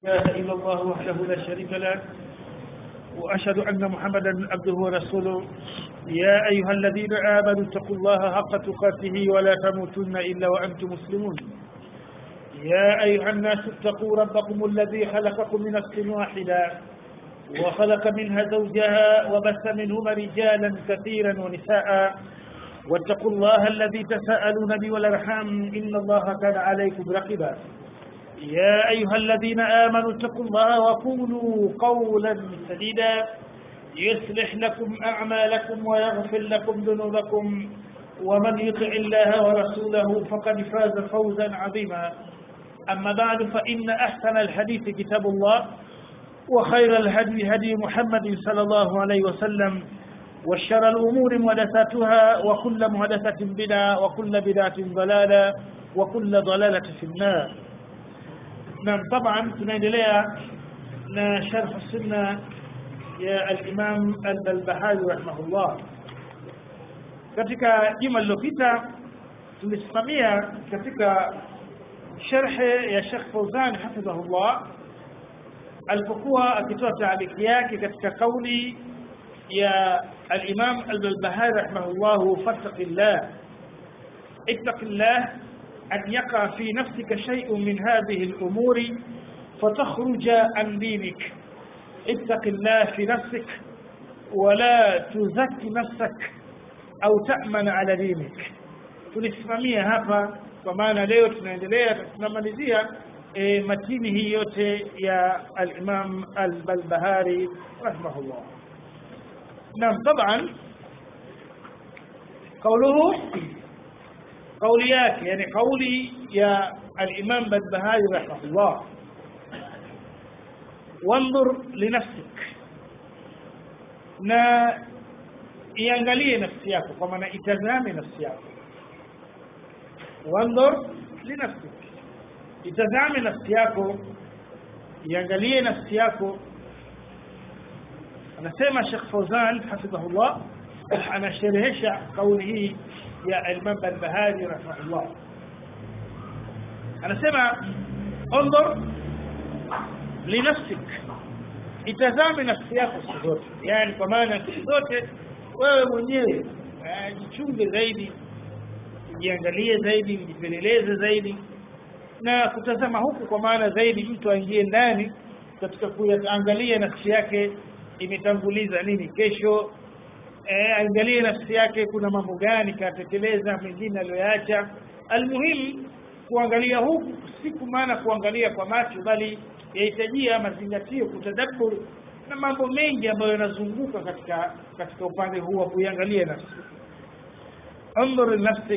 إله إلا الله وحده لا شريك له وأشهد أن محمدا عبده ورسوله يا أيها الذين آمنوا اتقوا الله حق تقاته ولا تموتن إلا وأنتم مسلمون يا أيها الناس اتقوا ربكم الذي خلقكم من نفس واحدة وخلق منها زوجها وبث منهما رجالا كثيرا ونساء واتقوا الله الذي تساءلون به والارحام ان الله كان عليكم رقيبا يا ايها الذين امنوا اتقوا الله وقولوا قولا سديدا يصلح لكم اعمالكم ويغفر لكم ذنوبكم ومن يطع الله ورسوله فقد فاز فوزا عظيما اما بعد فان احسن الحديث كتاب الله وخير الهدي هدي محمد صلى الله عليه وسلم وشر الأمور محدثاتها وكل محدثة بدعة وكل بدعة ضلالة وكل ضلالة في النار نعم طبعا tunaendelea na sharh sunna ya al-Imam al-Barbahari rahimahullah katika juma lililopita tulisimamia katika sharhe ya Sheikh Fauzan hafidhahullah alipokuwa akitoa taaliki yake katika kauli يا الإمام البلبهاري رحمه الله فاتق الله اتق الله أن يقع في نفسك شيء من هذه الأمور فتخرج عن دينك اتق الله في نفسك ولا تزكي نفسك أو تأمن على دينك tulisimamia hapa kwa maana leo tunaendelea tunamalizia e, matini hii yote ya al-Imam al-Balbahari rahimahullah نعم طبعا قوله قوليات يعني قولي يا الإمام بدبهاري رحمه الله وانظر لنفسك na iangalie nafsi yako kwa maana itazame nafsi yako wandhur linafsik itazame nafsi yako iangalie nafsi yako anasema Sheikh Fauzan hafidhahullah anasherehesha kauli hii ya Imam Barbahari rahimahullah anasema انظر لنفسك itazame nafsi yako siku zote yani kwa maana siku zote wewe mwenyewe jichunge zaidi jiangalie zaidi jipeleleze zaidi na kutazama huku kwa maana zaidi mtu aingie ndani katika kuangalia nafsi yake imetanguliza nini kesho eh, angalie nafsi yake kuna mambo gani katekeleza mengine aliyoacha almuhimu kuangalia huku siku maana kuangalia kwa macho bali yahitajia mazingatio kutadabbur na mambo mengi ambayo yanazunguka katika katika upande huu wa kuiangalia nafsi anzur nafsik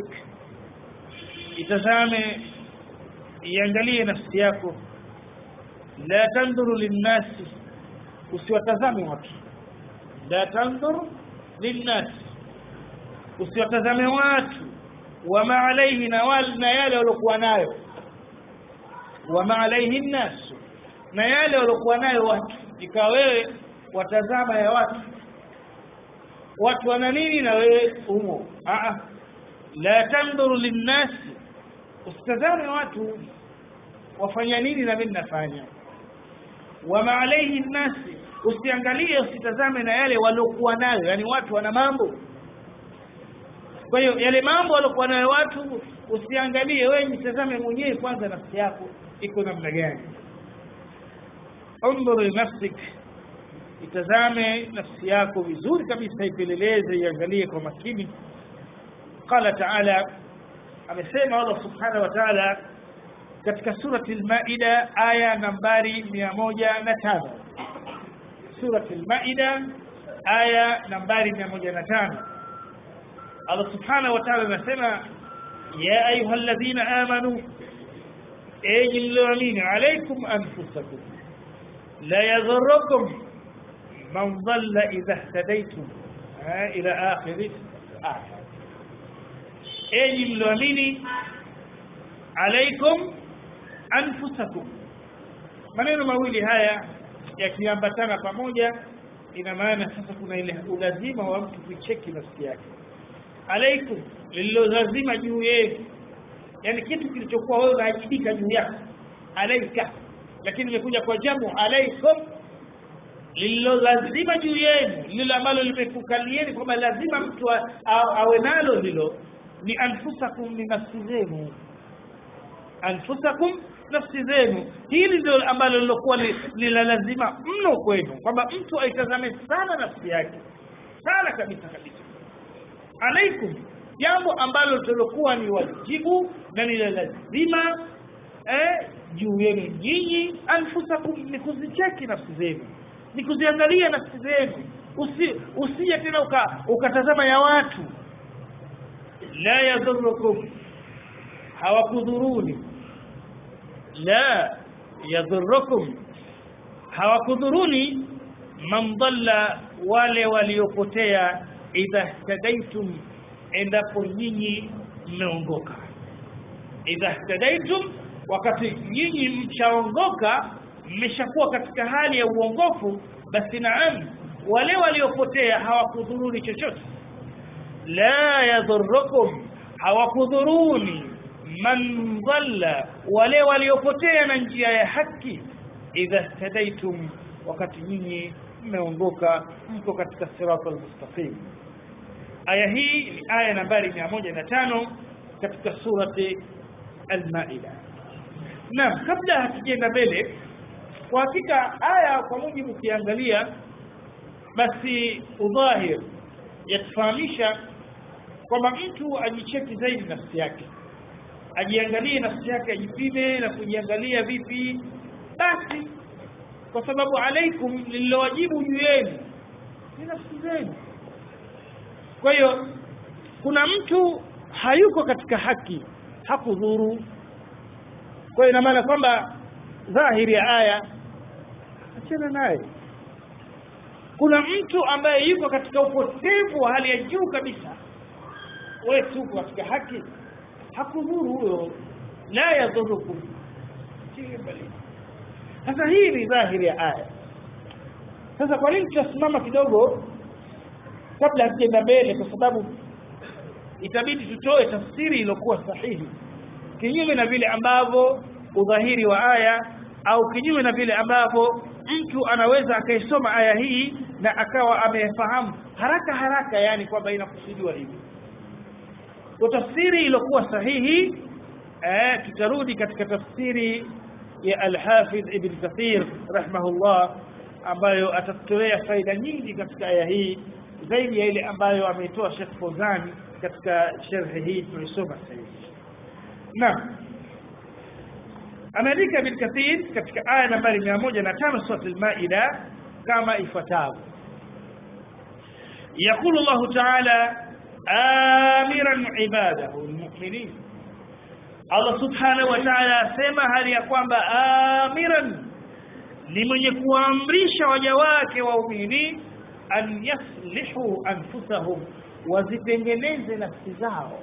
itazame iangalie nafsi yako la tanduru linnasi usiwatazame watu la tanzur linnas usiwatazame watu wama alaihi na wal na yale waliokuwa nayo wama alaihi nnas na yale waliokuwa nayo watu ikawa wewe watazama ya watu watu wana nini na wewe umo a la tanzur linnas usitazame watu wafanya nini na mimi nafanya wama alaihi nnasi usiangalie usitazame na yale waliokuwa nayo yani watu wana mambo kwa hiyo yale mambo waliokuwa nayo watu usiangalie wewe jitazame mwenyewe kwanza nafsi yako iko namna gani undhur nafsik itazame nafsi yako vizuri kabisa ipeleleze iangalie kwa makini qala taala amesema Allah subhanahu wa ta'ala katika surati al-Maida aya nambari 105 surati al-Maida aya nambari 105 Allah subhanahu wa ta'ala anasema ya ayyuhalladhina amanu enyi mlioamini alaykum anfusakum la yadhurrukum man dhalla idha ihtadaytum ila akhir aya enyi mlioamini alaykum anfusakum maneno mawili haya yakiambatana pamoja ina maana sasa kuna ile ulazima wa mtu kucheki nafsi yake alaikum lililozazima juu yetu yani kitu kilichokuwa wewe unaajibika juu yako alaika lakini imekuja kwa jamu alaikum lililo lazima juu yenu lilo ambalo limekukalieni kwamba lazima mtu awe nalo hilo ni anfusakum ni nafsi zenu anfusakum nafsi zenu hili ndio ambalo lilokuwa ni la lazima mno kwenu kwamba mtu aitazame sana nafsi yake sana kabisa kabisa alaikum jambo ambalo lilokuwa ni wajibu na ni la lazima eh, juu yenu nyinyi anfusakum ni kuzicheki nafsi zenu ni kuziangalia nafsi zenu usi, usije tena uka, ukatazama ya watu la yadhurukum hawakudhuruni la yadhurukum hawakudhuruni man dhalla wale waliopotea idha htadaitum endapo nyinyi mmeongoka idha htadaitum wakati nyinyi mchaongoka mmeshakuwa katika hali ya uongofu basi naam wale waliopotea hawakudhuruni chochote la yadhurukum hawakudhuruni man dhalla wale waliopotea na njia ya haki idha htadaitum wakati nyinyi mmeongoka mko katika sirata almustaqim aya hii ni aya nambari 105 katika surati al-maida naam kabla hatujaenda mbele kwa hakika aya kwa mujibu ukiangalia basi udhahir yatufahamisha kwamba mtu ajicheki zaidi nafsi yake ajiangalie nafsi yake ajipime na kujiangalia vipi basi kwa sababu alaikum lililowajibu juu yenu ni nafsi zenu kwa hiyo kuna mtu hayuko katika haki hakudhuru kwa hiyo ina maana kwamba dhahiri ya aya achana naye kuna mtu ambaye yuko katika upotevu wa hali ya juu kabisa wewe tuko katika haki hakudhuru huyo la yadhurukum sasa hii ni dhahiri ya aya sasa kwa nini tutasimama kidogo kabla hatujaenda mbele kwa sababu itabidi tutoe tafsiri iliyokuwa sahihi kinyume na vile ambavyo udhahiri wa aya au kinyume na vile ambavyo mtu anaweza akaisoma aya hii na akawa amefahamu haraka haraka yani kwamba inakusudiwa hivi kwa tafsiri iliyokuwa sahihi eh, tutarudi katika tafsiri ya Al-Hafidh Ibn Kathir rahimahullah ambayo atatolea faida nyingi katika aya hii zaidi ya ile ambayo ameitoa Sheikh Fawzan katika sharhi hii tulisoma sasa hivi. Naam. Ameandika Ibn Kathir katika aya nambari 105 sura Al-Maida kama ifuatavyo. يقول الله تعالى آمرا عباده المؤمنين Allah subhanahu wa ta'ala asema hali ya kwamba amiran ni mwenye kuamrisha waja wake waumini an yaslihu anfusahum wazitengeneze nafsi zao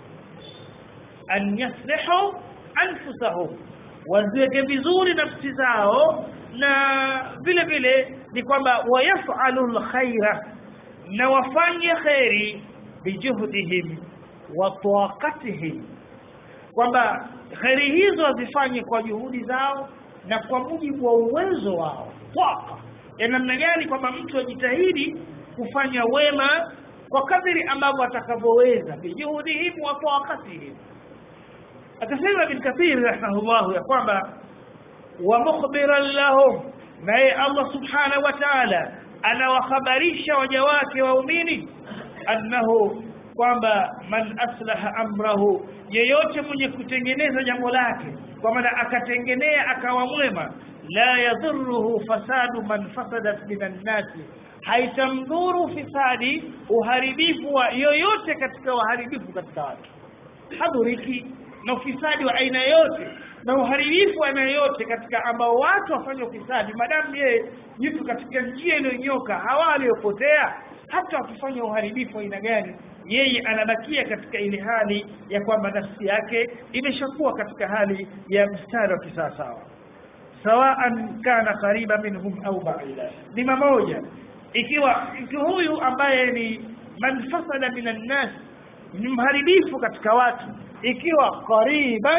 an yaslihu anfusahum waziweke vizuri nafsi zao na vile vile ni kwamba wayafalu lkhaira na wafanye kheri bijuhdihim wa taqatihim kwamba kheri hizo wazifanye kwa juhudi zao na kwa mujibu wa uwezo wao twaka ya namna gani kwamba mtu ajitahidi kufanya wema kwa kadiri ambavyo atakavyoweza bijuhudihim wa taqatihim akasema ibn kathir rahimahullah ya kwamba wa mukhbiran lahum naye Allah subhanahu wa ta'ala anawahabarisha waja wake waumini annahu kwamba man aslaha amrahu yeyote mwenye kutengeneza jambo lake kwa maana akatengenea akawa mwema la yadhurruhu fasadu man fasadat minan nasi haitamdhuru fisadi uharibifu wa yoyote katika waharibifu katika watu hadhuriki na ufisadi wa aina yote na uharibifu wa aina yote katika ambao watu wafanye ufisadi madamu yeye yuko katika njia iliyonyoka hawa waliopotea hata wakifanya uharibifu wa aina gani yeye anabakia katika ile hali ya kwamba nafsi yake imeshakuwa katika hali ya mstari wa kisawasawa sawaan kana qariba minhum au ba'ida ni mamoja ikiwa mtu huyu ambaye ni man fasada minan nas ni mharibifu katika watu ikiwa qariban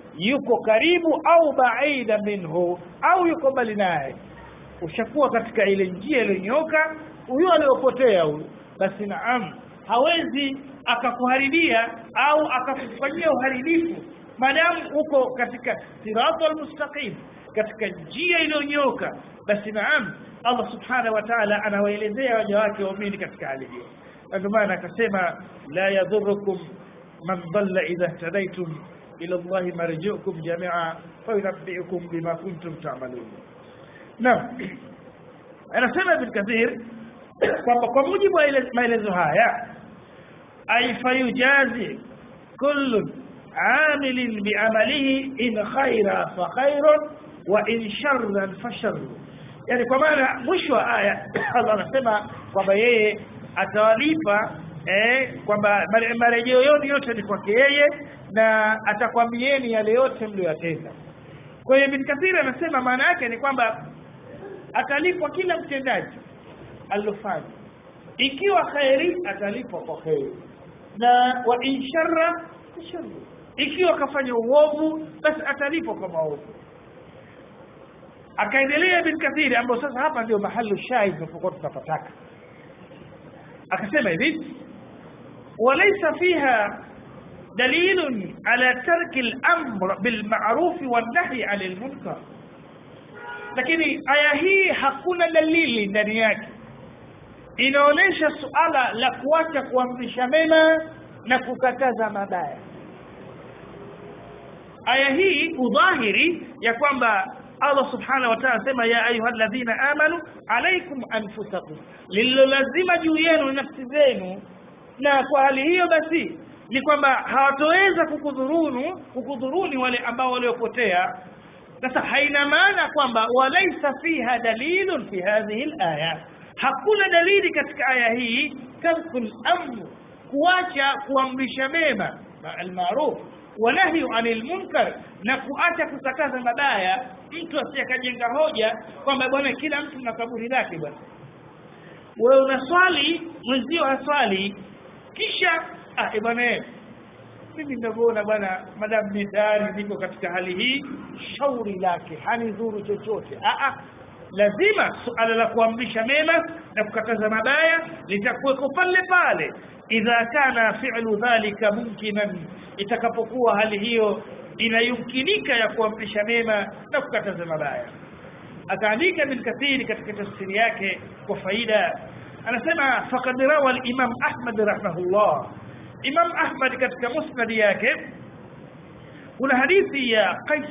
yuko karibu au baida minhu au yuko mbali naye ushakuwa katika ile njia iliyonyoka huyu aliyopotea huyu basi naam hawezi akakuharibia au akakufanyia uharibifu maadamu uko katika siratal mustaqim katika njia iliyonyoka basi naam Allah subhanahu wa ta'ala anawaelezea waja wake waumini katika hali hiyo ndio maana akasema la yadhurukum man dhalla idha ihtadaytum ila Allah marji'ukum jami'a fayunabbi'ukum bima kuntum ta'malun naam anasema ibn kathir kwamba kwa mujibu wa maelezo haya ay fayujazi kullu عامل بعمله إن خيرا فخير وإن شرا فشر yani kwa maana mwisho wa aya Allah anasema kwamba yeye atawalipa eh, kwamba marejeo yote yote ni kwake yeye na atakwambieni yale yote mlioyatenda kwa hiyo Ibn Kathir anasema maana yake ni kwamba atalipwa kila mtendaji alilofanya ikiwa khairi atalipwa kwa khairi na wa insharra sharra ikiwa kafanya uovu basi atalipwa kwa maovu akaendelea Ibn Kathir ambao sasa hapa ndio mahali shahid tunapokuwa tunapataka akasema hivi walaysa fiha دليل على ترك الأمر بالمعروف والنهي عن المنكر lakini aya hii hakuna dalili ndani yake inaonyesha suala la kuacha kuamrisha mema na kukataza mabaya aya hii udhahiri ya kwamba Allah subhanahu wa ta'ala anasema ya ayyuhalladhina amanu alaykum anfusakum lililo lazima juu yenu nafsi zenu na kwa hali hiyo basi ni kwamba hawatoweza kukudhurunu kukudhuruni wale ambao waliopotea sasa haina maana kwamba walaisa fiha dalilun fi hadhihi alaya hakuna dalili katika aya hii tarkul amr kuacha kuamrisha mema almaruf wanahyu anil munkar na kuacha kukataza mabaya mtu asiyekajenga hoja kwamba bwana kila mtu na kaburi lake bwana wewe unaswali mwenzio haswali kisha ah bwana mimi ndavyoona bwana madam ni tayari niko katika hali hii shauri lake hanidhuru chochote ah ah lazima suala la kuamrisha mema na kukataza mabaya litakuweko pale pale idha kana fi'lu dhalika mumkinan itakapokuwa hali hiyo inayumkinika ya kuamrisha mema na kukataza mabaya akaandika bin kathiri katika tafsiri yake kwa faida anasema faqad rawa al-imam ahmad rahimahullah imam ahmad katika musnad yake kuna hadithi ya qais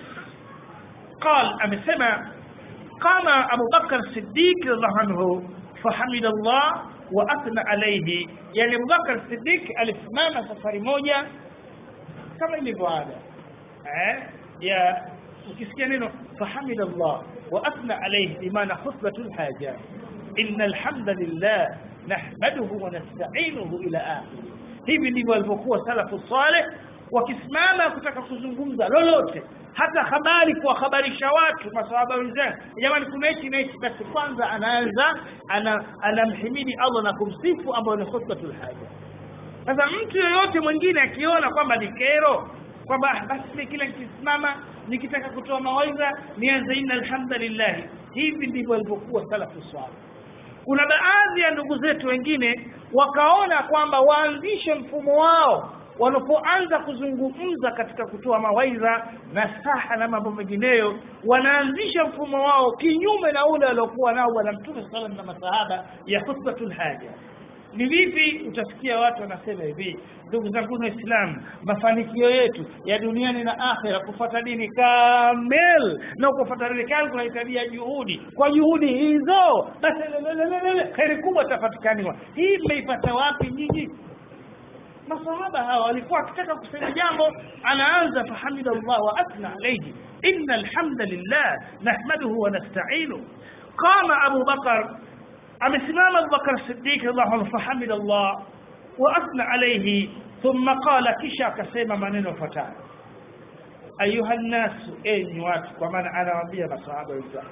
قال amesema قام أبو بكر الصديق رضي الله عنه فحمد الله وأثنى عليه يعني أبو بكر الصديق alisimama safari moja kama ilivyo ada eh ya ukisikia neno fahamida Allah wa athna alayhi bimaana khutbatul haja inna alhamdulillah nahmaduhu wa nasta'inuhu ila akhir hivi ndivyo walivyokuwa salafu saleh wakisimama kutaka kuzungumza lolote hata habari kuwahabarisha watu masahaba wenzao jamani kuna hichi na hichi basi kwanza anaanza ana anamhimidi Allah na kumsifu ambayo ni khutbatul haja sasa mtu yoyote mwingine akiona kwamba ni kero kwamba basi kila nikisimama nikitaka kutoa mawaidha nianze inna alhamdulillah hivi ndivyo walivyokuwa salafu salih kuna baadhi ya ndugu zetu wengine wakaona kwamba waanzishe mfumo wao wanapoanza kuzungumza katika kutoa mawaidha na saha na mambo mengineyo wanaanzisha mfumo wao kinyume na ule waliokuwa nao bwana mtume sallam na masahaba ya khutbatul haja ni vipi utasikia watu wanasema hivi ndugu zangu waislamu mafanikio yetu ya duniani na akhera kufuata dini kamil na kufuata dini kamil kunahitajia juhudi kwa juhudi hizo basi kheri kubwa tapatikaniwa hii mmeipata wapi nyinyi masahaba hawa walikuwa wakitaka kusema jambo anaanza fahamida Allah wa athna alayhi inna alhamdulillah nahmaduhu wa nasta'inu qama Abu Bakar amesimama Abu Bakar Siddiq radhiallahu anhu fahamida Allah wa athna alayhi thumma qala kisha akasema maneno yafuatayo ayuha nnas enyi watu kwa maana anawaambia masahaba wenzake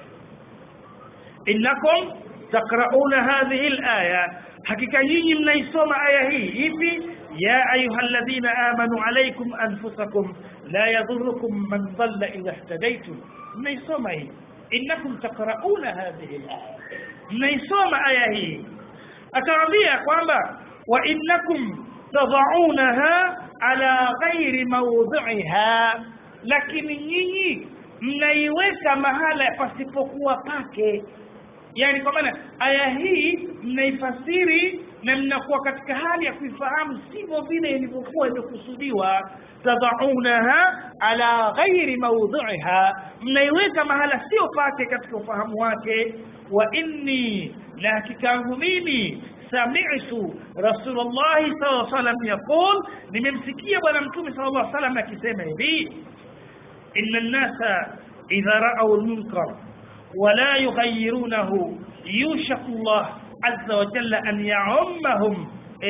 innakum taqrauna hadhihi alaya hakika nyinyi mnaisoma aya hii ipi ya ayuha alladhina amanu alaykum anfusakum la yadhurukum man dhalla idha ihtadaytum mnaisoma hii innakum taqrauna hadhihi alaya mnaisoma aya hii akawaambia kwamba wa innakum tadaunaha ala ghairi mawdhiha lakini nyinyi mnaiweka mahala pasipokuwa pake yani kwa maana aya hii mnaifasiri na mnakuwa katika hali ya kuifahamu sivyo vile ilivyokuwa imekusudiwa tadaunaha ala ghairi mawdhiha mnaiweka mahala sio pake katika ufahamu wake wa inni na hakika yangu mimi sami'tu rasulullah sallallahu alaihi wasallam yaqul nimemsikia bwana mtume sallallahu alaihi wasallam akisema hivi inna an-nasa idha ra'aw al-munkar ولا يغيرونه يوشك الله عز وجل أن يعمهم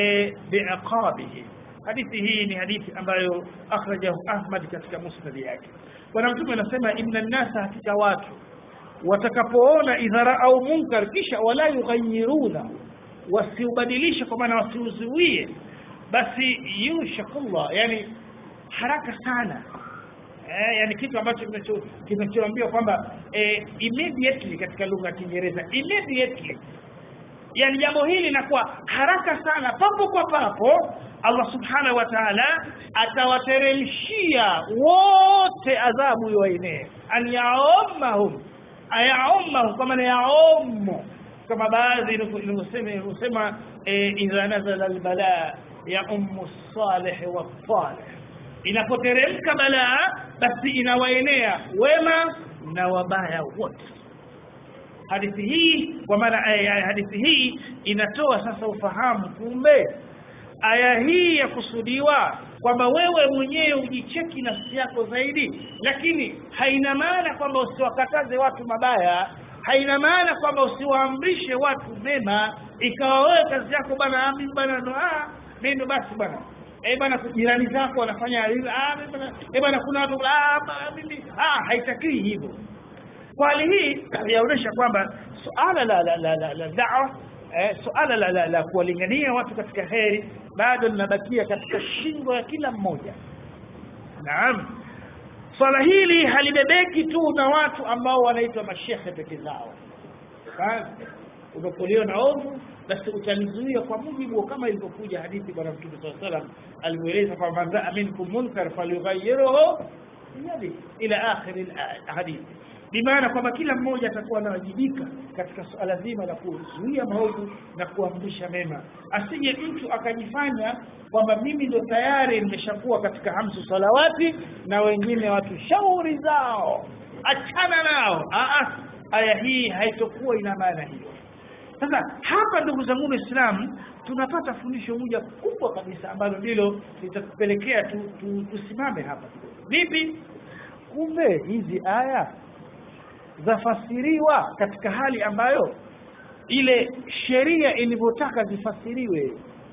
بعقابه hadithi hii ni hadithi ambayo akhrajahu Ahmad katika musnad yake bwana mtume anasema inna nnasa hakika watu watakapoona idhara au munkar kisha wala yughayiruna wasiubadilishe kwa maana wasiuzuie basi yushakullah yani haraka sana eh, yani kitu ambacho kinachoambiwa kwamba eh, immediately katika lugha ya Kiingereza immediately yani jambo hili linakuwa haraka sana papo kwa papo Allah subhanahu wa ta'ala atawateremshia wote adhabu iwaenee an yaumahum ayaumahum kwa maana yaumu kama baadhi ilivyosema idha nazala albala ya ummu salih wa salih inapoteremka balaa basi inawaenea wema na wabaya wote hadithi hii kwa maana hadithi hii inatoa sasa ufahamu kumbe aya hii ya kusudiwa kwamba wewe mwenyewe ujicheki nafsi yako zaidi lakini haina maana kwamba usiwakataze watu mabaya haina maana kwamba usiwaamrishe watu mema ikawa wewe kazi yako bana mimi bana ndo ah mimi basi bana eh bana jirani zako wanafanya ah eh bana kuna watu ah mimi ah haitakiwi hivyo kwa hali hii yaonyesha kwamba suala la la la, la, la da'wa eh, suala la, la, la kuwalingania watu katika heri bado linabakia katika shingo ya kila mmoja naam swala hili halibebeki tu na watu ambao wanaitwa mashehe peke zao unapoliona ovu basi utalizuia kwa mujibu kama ilivyokuja hadithi bwana mtume saa salam alivyoeleza kwamba man raa minkum munkar falyughayiruhu biyadi ila akhiri hadithi bimaana kwamba kila mmoja atakuwa anawajibika katika suala zima la kuzuia maovu na kuamrisha mema asije mtu akajifanya kwamba mimi ndo tayari nimeshakuwa katika hamsu salawati na wengine watu shauri zao achana nao Aa, aya hii haitokuwa ina maana hiyo sasa hapa ndugu zangu waislamu tunapata fundisho moja kubwa kabisa ambalo ndilo litatupelekea tu, tu, tusimame hapa vipi kumbe hizi aya zafasiriwa katika hali ambayo ile sheria ilivyotaka zifasiriwe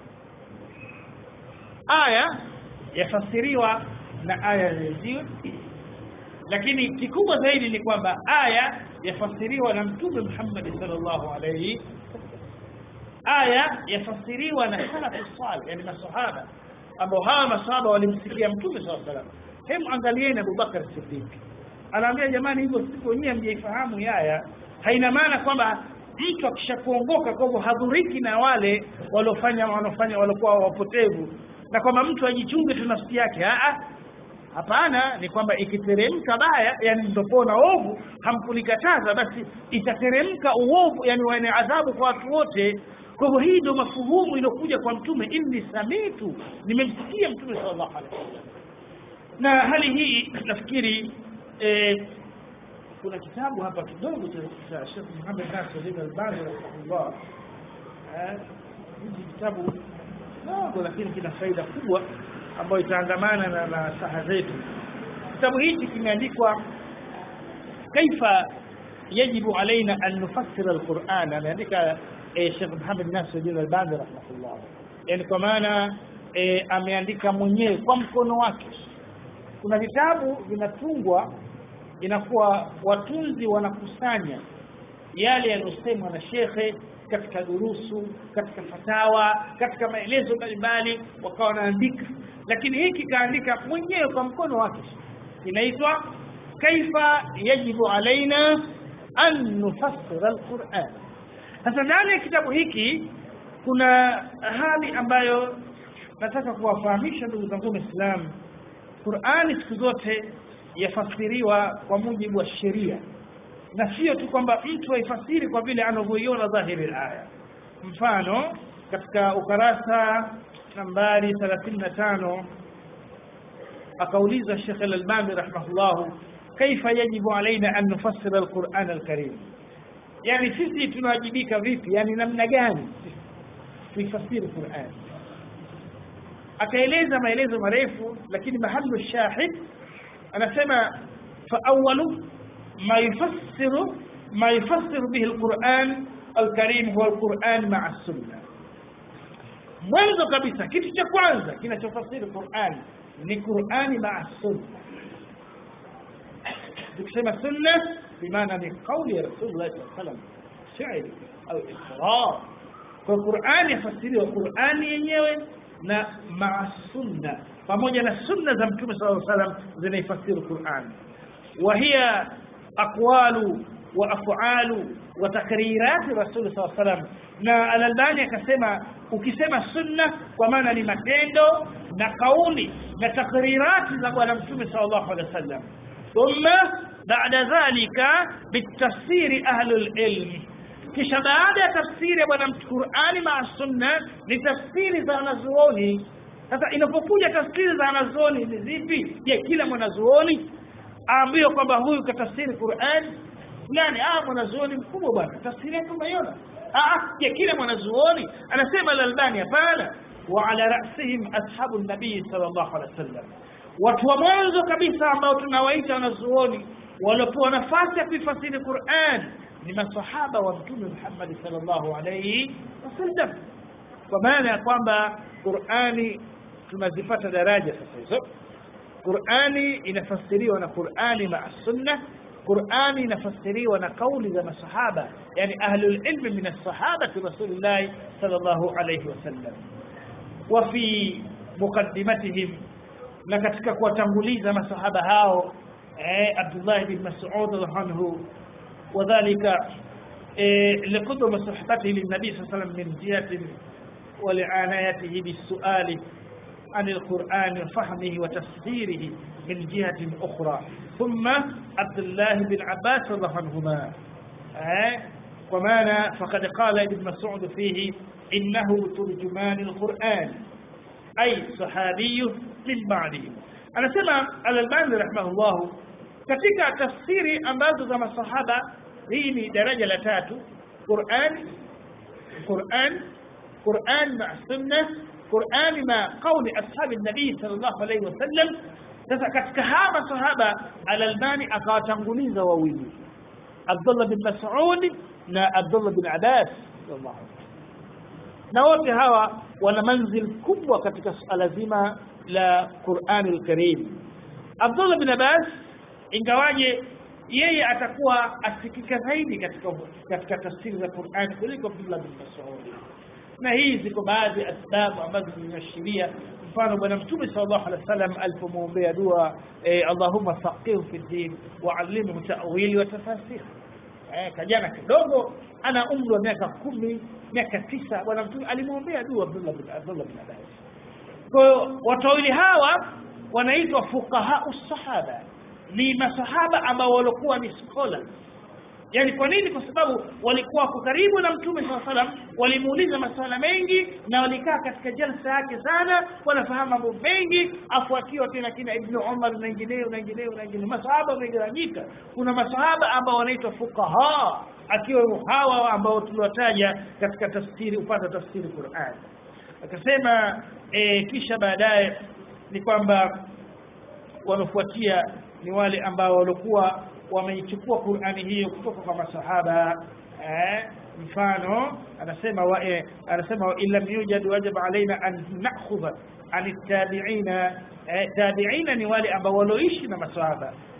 aya yafasiriwa na aya zenyewe lakini kikubwa zaidi ni kwamba aya yafasiriwa na mtume Muhammad sallallahu alayhi aya yafasiriwa na salafu salih yani masahaba ambao hawa masahaba walimsikia mtume sallallahu alayhi wasallam hem angalieni Abu Bakar Siddiq anaambia jamani hivyo siku wenyewe mjaifahamu yaya haina maana kwamba mtu akishakuongoka kwa hivyo hadhuriki na wale waliofanya wanaofanya waliokuwa wapotevu na kwamba mtu ajichunge tu nafsi yake a hapana ni kwamba ikiteremka baya yani ndopona ovu hamkulikataza basi itateremka uovu yani wane adhabu kwa watu wote kwa hivyo hii ndio mafuhumu iliyokuja kwa mtume inni samitu nimemsikia mtume sallallahu alaihi wasallam na hali hii nafikiri eh, kuna kitabu hapa kidogo cha Sheikh Muhammad Nasir al-Albani rahimahullah eh hiki kitabu dogo lakini kina faida kubwa ambayo itaangamana na nasaha zetu kitabu hichi kimeandikwa kaifa yajibu alaina an nufassira alquran ameandika eh, Sheikh Muhammad Nasir al-Albani rahimahullah yani kwa maana eh, ameandika mwenyewe kwa mkono wake kuna vitabu vinatungwa inakuwa watunzi wanakusanya yale yaliyosemwa na shekhe katika durusu katika fatawa katika maelezo mbalimbali wakawa wanaandika lakini hiki kaandika mwenyewe kwa mkono wake inaitwa kaifa yajibu alaina an nufassira alquran sasa ndani ya kitabu hiki kuna hali ambayo nataka kuwafahamisha ndugu zangu waislamu qurani siku zote yafasiriwa kwa mujibu wa sheria na sio tu kwamba mtu aifasiri kwa vile anavyoiona dhahiri aya mfano katika ukarasa nambari 35 akauliza Sheikh Al-Albani rahimahullah kaifa yajibu alaina an nufassira al-Qur'an al-Karim yani sisi tunawajibika vipi yani namna gani tuifasiri Qur'an akaeleza maelezo marefu lakini mahallu shahid anasema fa awwalu ما يفسر ما يفسر به القرآن الكريم هو القرآن مع السنة mwanzo kabisa kitu cha kwanza kinachofasiri Qur'an ni Qur'ani maa sunna tukisema sunna bimaana ni kauli ya Rasulullah sallallahu alaihi wasallam shairi au iqrar kwa Qur'ani yafasiriwa Qur'ani yenyewe na maa sunna pamoja na sunna za Mtume sallallahu alaihi wasallam zinaifasiri Qur'an وهي أقوال وأفعال وتقريرات الرسول صلى الله عليه وسلم na Al-Albani akasema ukisema sunna kwa maana ni matendo na kauli na takrirati za bwana mtume sallallahu alaihi wasallam thumma baada dhalika bitafsiri ahlul ilm kisha baada ya tafsiri ya bwana Qur'ani ma sunna ni tafsiri za wanazuoni sasa inapokuja tafsiri za wanazuoni ni zipi je kila mwanazuoni aambiwe kwamba huyu katafsiri Qur'an fulani ah mwanazuoni mkubwa bwana tafsiri yake umeiona ah je kila mwanazuoni anasema al-Albani hapana wa ala ra'sihim ashabu nabii sallallahu alaihi wasallam watu wa mwanzo kabisa ambao tunawaita wanazuoni waliopewa nafasi ya kuifasiri Qur'an ni masahaba wa mtume Muhammad sallallahu alaihi wasallam kwa maana ya kwamba Qur'ani tunazipata daraja sasa hizo Qur'ani inafasiriwa na Qur'ani ma sunna Qur'ani inafasiriwa na kauli za masahaba yani ahlul ilmi min as-sahaba rasulillah sallallahu alayhi wasallam wa fi muqaddimatihim na katika kuwatanguliza masahaba hao eh Abdullah bin Mas'ud anhu wadhālika لقدوم صحبته للنبي صلى الله عليه وسلم من جهة ولعنايته بالسؤال عن القرآن وفهمه وتفسيره من جهة أخرى ثم عبد الله بن عباس رضي الله عنهما ومانا فقد قال ابن مسعود فيه إنه ترجمان القرآن أي صحابي من بعده أنا سمع الألباني رحمه الله katika tafsiri ambazo za masahaba hii ni daraja la tatu Qur'an Qur'an Qur'an ma sunna Qur'ani ma kauli ashabi nabii sallallahu alaihi wasallam sasa katika hawa masahaba al-Albani akawatanguliza wawili Abdullah bin Mas'ud na Abdullah bin Abbas na wote hawa wana manzil kubwa katika suala zima la Qur'ani al-Karim Abdullah bin Abbas ingawaje yeye atakuwa asikika zaidi katika katika tafsiri za Qur'an kuliko Abdullah bin Mas'ud na hii ziko baadhi ya sababu ambazo zinaashiria mfano bwana mtume sallallahu alaihi wasallam alipomwombea dua eh, Allahumma faqihhu fi din wa allimhu ta'wili wa tafasir eh, kajana kidogo ana umri wa miaka kumi miaka tisa bwana mtume alimwombea dua Abdullah bin Abdullah bin Abbas kwa hiyo watu wawili hawa wanaitwa fuqaha sahaba ni masahaba ambao walikuwa ni scholars yani kwa nini kwa sababu walikuwa wako karibu na mtume saa salam walimuuliza maswala mengi na walikaa katika jalsa yake sana wanafahamu mambo mengi afuatiwa tena kina ibnu umar na wengineo na wengineo na wengineo masahaba wamegawanyika kuna masahaba ambao wanaitwa fuqaha akiwa hawa ambao tuliwataja katika tafsiri upande wa tafsiri Qur'an akasema e, kisha baadaye ni kwamba wanafuatia ni wale ambao walikuwa wameichukua Qur'ani hiyo kutoka kwa masahaba eh, mfano anasema wa eh, anasema wa illam yujad wajib alaina an na'khudha an tabi'ina eh, tabi'ina ni wale ambao walioishi na masahaba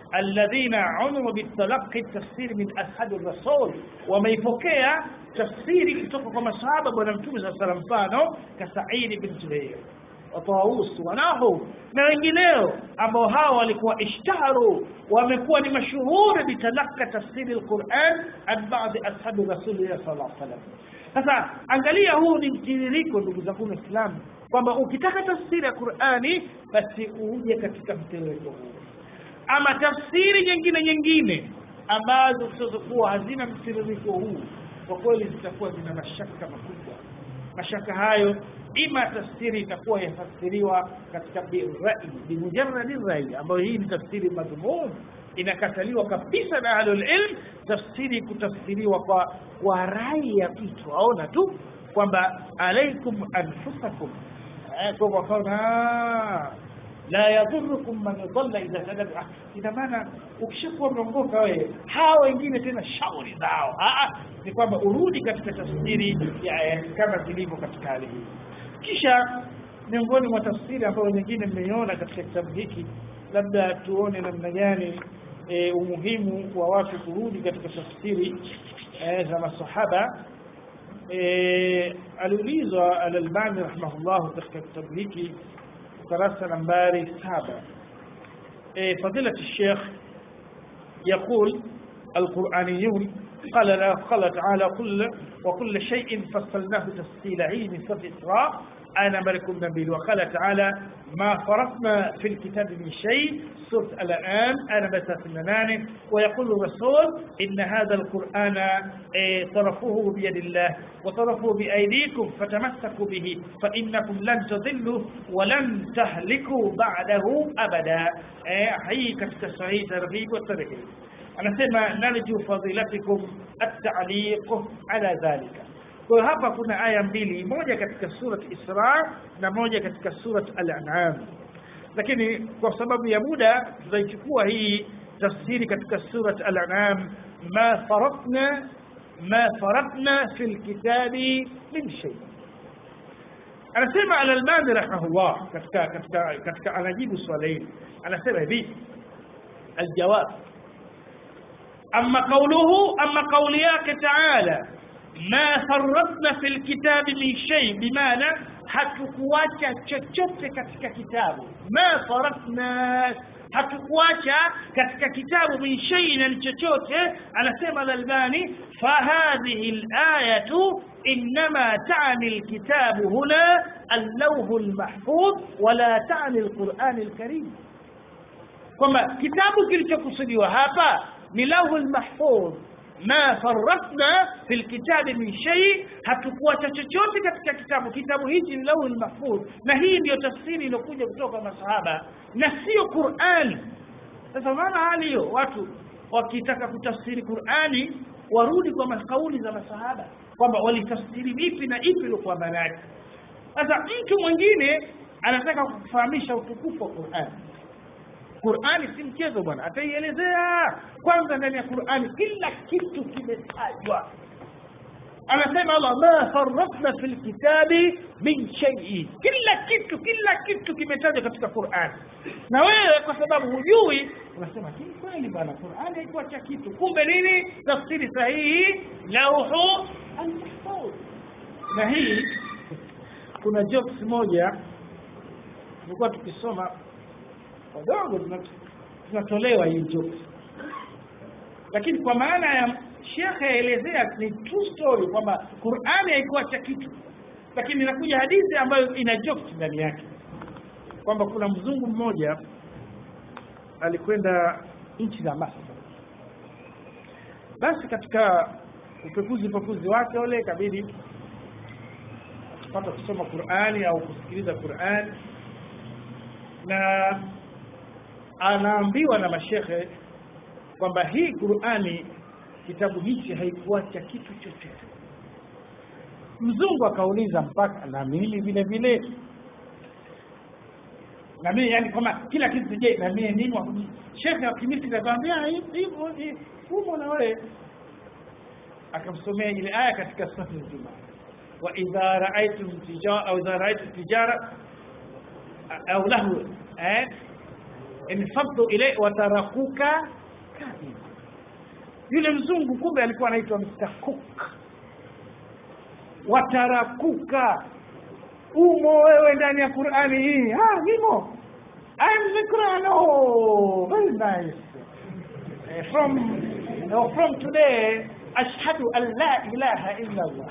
alladhina umiru bitalaqi tafsiri min ashadi rasul wameipokea tafsiri kutoka kwa masahaba bwana mtume saa salam mfano kasaidi bin jubair watawus wanahu na wengineo ambao hao walikuwa ishtaharu wamekuwa ni mashuhuri bitalaka tafsiri alquran an baadhi ashabi rasulillah sallallahu alaihi wasallam sasa angalia huu ni mtiririko ndugu zangu waislamu kwamba ukitaka tafsiri ya qurani basi uje katika mtiririko huu ama tafsiri nyingine nyingine ambazo zitazokuwa hazina mtiririko huu kwa kweli zitakuwa zina mashaka makubwa mashaka hayo ima tafsiri itakuwa yafasiriwa katika birai bimujaradi rai ambayo hii ni tafsiri madhumum inakataliwa kabisa na ahlul ilm tafsiri kutafsiriwa kwa kwa rai ya mtu aona tu kwamba alaikum anfusakum kwa wakaona la yadhurukum man dhalla idha tadabba ina maana ukishakuwa mrongoka wewe hawa wengine tena shauri zao ni kwamba urudi katika tafsiri ya aya kama zilivyo katika hali hii kisha miongoni mwa tafsiri ambayo nyingine mmeiona katika kitabu hiki labda tuone namna gani e, umuhimu wa watu kurudi katika tafsiri e, za masahaba e, aliulizwa alalbani rahimahullahu katika kitabu hiki ukurasa nambari saba e, fadilati الشيخ يقول القرآنيون قال لا قال تعالى كل وكل شيء فصلناه تفصيلا عين في إسراء أنا ملك نبيل وقال تعالى ما فرطنا في الكتاب من شيء سورة الآن أنا بتثنان ويقول الرسول إن هذا القرآن طرفوه بيد الله وطرفوه بأيديكم فتمسكوا به فإنكم لن تضلوا ولن تهلكوا بعده أبدا هي كتك ترغيب والترهيب anasema narju fadilatikum at-ta'liq ala dhalika kwa hapa kuna aya mbili moja katika surat Isra na moja katika surat Al-An'am lakini kwa sababu ya muda tutaichukua hii tafsiri katika surat Al-An'am ma faratna ma faratna fil kitabi min shay anasema Al-Albani rahimahullah katika katika katika anajibu swali hili anasema hivi الجواب أما قوله أما قولياك تعالى ما فرطنا في الكتاب من شيء بمعنى hatukuacha chochote katika kitabu ma faratna hatukuacha katika kitabu min shay'in chochote anasema al-albani fa hadhihi al-ayatu inma ta'ni al-kitab huna al-lawh al-mahfuz wala ta'ni al-Qur'an al-Karim kwamba kitabu kilichokusudiwa hapa ni lawhul mahfuz ma farratna fil kitabi min shay hatukuacha chochote katika kitabu kitabu hichi ni lawhul mahfuz na hii ndiyo tafsiri iliyokuja kutoka masahaba na sio Qur'ani sasa maana hali hiyo watu wakitaka kutafsiri Qur'ani warudi kwa makauli za masahaba kwamba walitafsiri vipi na ipi ilikuwa maana yake sasa mtu mwingine anataka kufahamisha utukufu wa Qur'ani Qur'ani si mchezo bwana ataielezea kwanza ndani ya Qur'ani kila kitu kimetajwa anasema Allah ma farratna fil kitabi min shay'in kila kitu kila kitu kimetajwa katika Qur'an na wewe kwa sababu hujui unasema hii kweli bwana Qur'an haikuacha kitu kumbe nini tafsiri sahihi lauhu al-mahfuz na hii kuna jokes moja tulikuwa tukisoma wadogo tunatolewa hii jokes lakini kwa maana ya shekhe aelezea ni true story kwamba Qur'ani haikuacha kitu lakini inakuja hadithi ambayo ina jokes ndani yake kwamba kuna mzungu mmoja alikwenda nchi za Masri basi katika upekuzi upekuzi wake ule kabidi akipata kusoma Qur'ani au kusikiliza Qur'ani na anaambiwa na mashekhe kwamba hii Qur'ani kitabu hichi haikuacha kitu chochote mzungu akauliza mpaka na mimi vile vile na mimi yani kama kila kitu je na mimi nini shekhe akimisi akamwambia hivyo humo na wewe akamsomea ile aya katika sura nzima wa idha ra'aytum tijara au idha ra'aytum tijara au lahu eh infaddu ile watarakuka kaima yule mzungu kumbe alikuwa anaitwa Mr. Cook watarakuka umo wewe ndani ya Qur'ani hii ah nimo I'm the Quran oh very nice uh, from uh, from today ashhadu an la ilaha illa Allah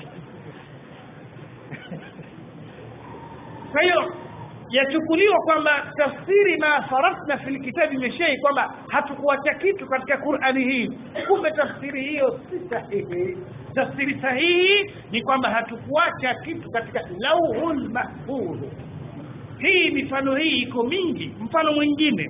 kwa hiyo yachukuliwa kwamba tafsiri ma farasna fil kitabi min shay kwamba hatukuacha kitu katika Qur'ani hii kumbe tafsiri hiyo si sahihi tafsiri sahihi ni kwamba hatukuacha kitu katika lauhul mahfudh hii mifano hii iko mingi mfano mwingine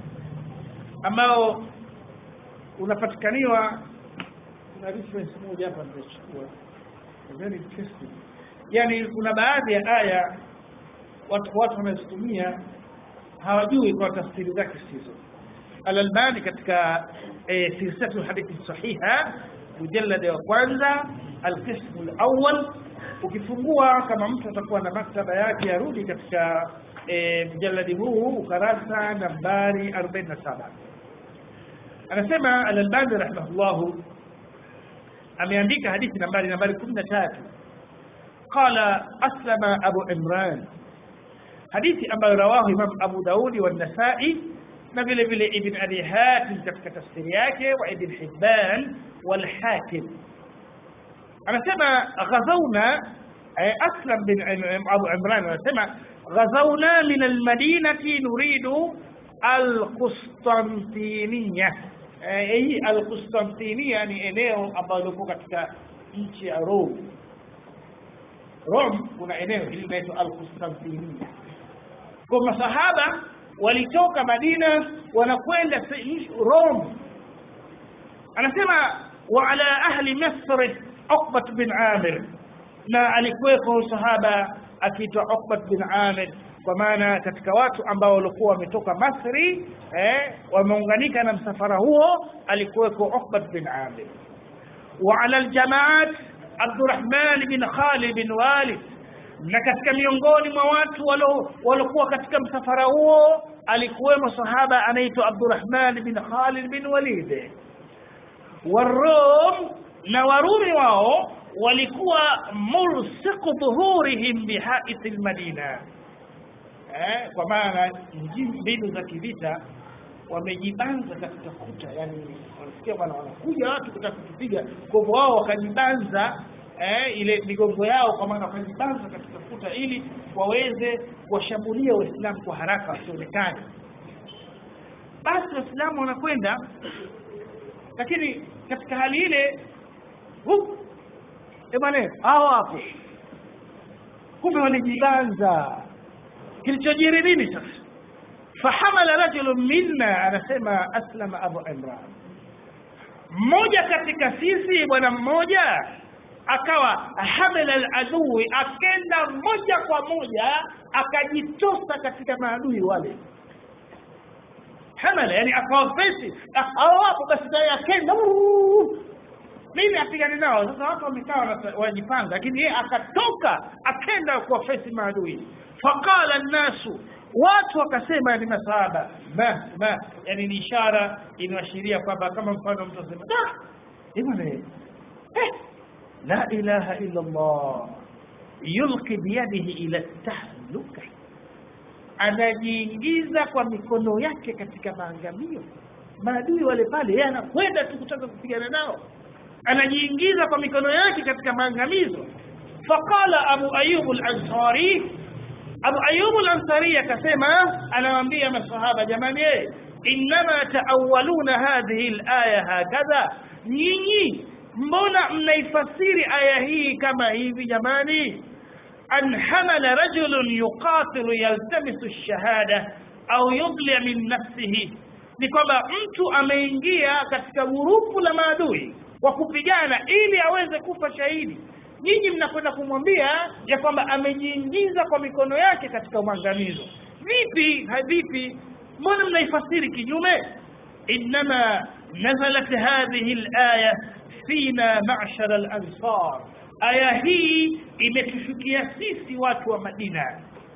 ambao unapatikaniwa kuna reference moja hapa nimechukua very interesting yani kuna baadhi ya aya watu watu wanazitumia hawajui kwa tafsiri zake sizo Al-Albani katika e, silsilatu hadithi sahiha mujallada wa kwanza al-qism al-awwal ukifungua kama mtu atakuwa na maktaba yake arudi katika e, mjalladi huu ukarasa nambari 47 anasema al-Albani rahimahullah ameandika hadithi nambari nambari 13 qala aslama abu imran hadithi ambayo rawahu Imam Abu Daudi wa Nasai na vile vile Ibn Abi Hatim katika tafsiri yake wa Ibn Hibban wal Hakim anasema ghazawna Aslam bin Abu Imran anasema ghazawna min al-Madinati nuridu al-Qustantiniya hii al-Qustantiniya ni eneo ambalo liko katika nchi ya Rome Rome kuna eneo hili linaitwa al-Qustantiniya kwa masahaba walitoka Madina wanakwenda Rome anasema wa ala ahli Misr Uqbat bin Amir na alikuwepo sahaba akiitwa Uqbat bin Amir kwa maana katika watu ambao walikuwa wametoka Masri eh, wameunganika na msafara huo alikuweko Uqbat bin Amir wa ala aljamaat Abdurrahman bin Khalid bin Walid na katika miongoni mwa watu waliokuwa katika msafara huo alikuwemo sahaba anaitwa Abdurrahman bin Khalid bin Walid warum na warumi wao walikuwa mulsiqu dhuhurihim bihait almadina eh, kwa maana mbinu za kivita wamejibanza katika kuta yani wanasikia bwana wanakuja watu kutaka kutupiga kwa hivyo wao wakajibanza eh, ile migongo yao kwa maana wakajibanza katika kuta ili waweze kuwashambulia waislamu kwa haraka wasionekane basi waislamu wanakwenda lakini katika hali ile bwana hao hapo kumbe walijibanza kilichojiri nini sasa fahamala rajulun minna anasema aslama abu imran mmoja katika sisi bwana mmoja akawa hamala aladui akenda moja kwa moja akajitosa katika maadui wale hamala yani akawa fesi au hapo basi naye akenda mimi apigane nao sasa watu wamekaa wanajipanga lakini yeye akatoka akenda kwa fesi maadui faqala nnasu watu wakasema ni masahaba ma ma yani ni ishara inaashiria kwamba kama mfano mtu asema da bwana eh la ilaha illa Allah yulqi biyadihi ila tahluka anajiingiza kwa mikono yake katika maangamio maadui wale pale yeye anakwenda tu kutaka kupigana nao anajiingiza kwa mikono yake katika maangamizo faqala abu ayyub al-ansari abu ayyub al-ansari akasema anawaambia masahaba jamani inma taawwaluna hadhihi al-aya hakadha nyinyi mbona mnaifasiri aya hii kama hivi jamani an hamala rajulun yuqatilu yaltamisu ash-shahada au yudli min nafsihi ni kwamba mtu ameingia katika gurupu la maadui kwa kupigana ili aweze kufa shahidi nyinyi mnakwenda kumwambia ya kwamba amejiingiza kwa mikono yake katika maangamizo vipi vipi mbona mnaifasiri kinyume inma nazalat hadhihi alaya fina ma'shara al-ansar aya hii imetushukia sisi watu wa Madina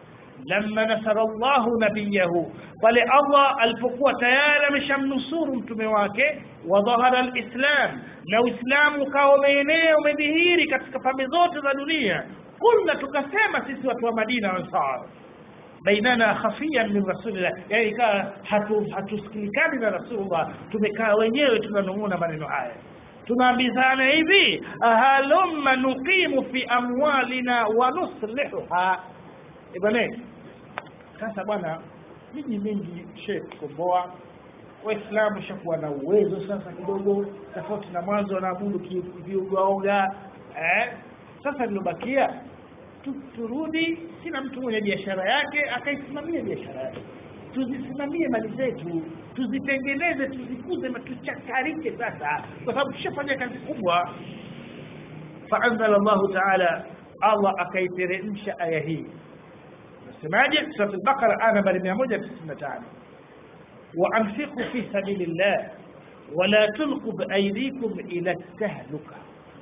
lamma nasara Allahu nabiyahu pale Allah alipokuwa tayari ameshamnusuru mtume wake wa dhahara alislam na uislamu ukawa umeenea umedhihiri katika pembe zote za dunia kulna tukasema sisi watu wa Madina ansar bainana khafiyan min rasulillah yani ikawa hatu hatusikilikani na rasulullah tumekaa wenyewe tunanung'una maneno haya tunaambizana hivi halumma nuqimu fi amwalina wa nuslihuha bwana sasa bwana miji mingi shekh komboa waislamu shakuwa na uwezo sasa kidogo tofauti na mwanzo wanaabudu viugaoga eh? sasa lilobakia tu, turudi kila mtu mwenye biashara yake akaisimamia biashara yake tuzisimamie mali zetu tuzitengeneze tuzikuze na tuchakarike sasa kwa sababu tushafanya kazi kubwa faanzala llahu taala allah akaiteremsha aya hii nasemaje surat al-baqara aya nambari 195 وأنفقوا في سبيل الله ولا تلقوا بأيديكم إلى التهلكة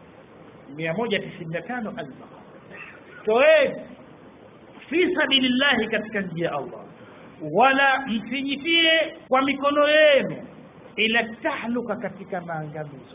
195 البقرة توين في سبيل الله katika njia ya Allah wala msijitie kwa mikono yenu ila tahluka katika maangamizo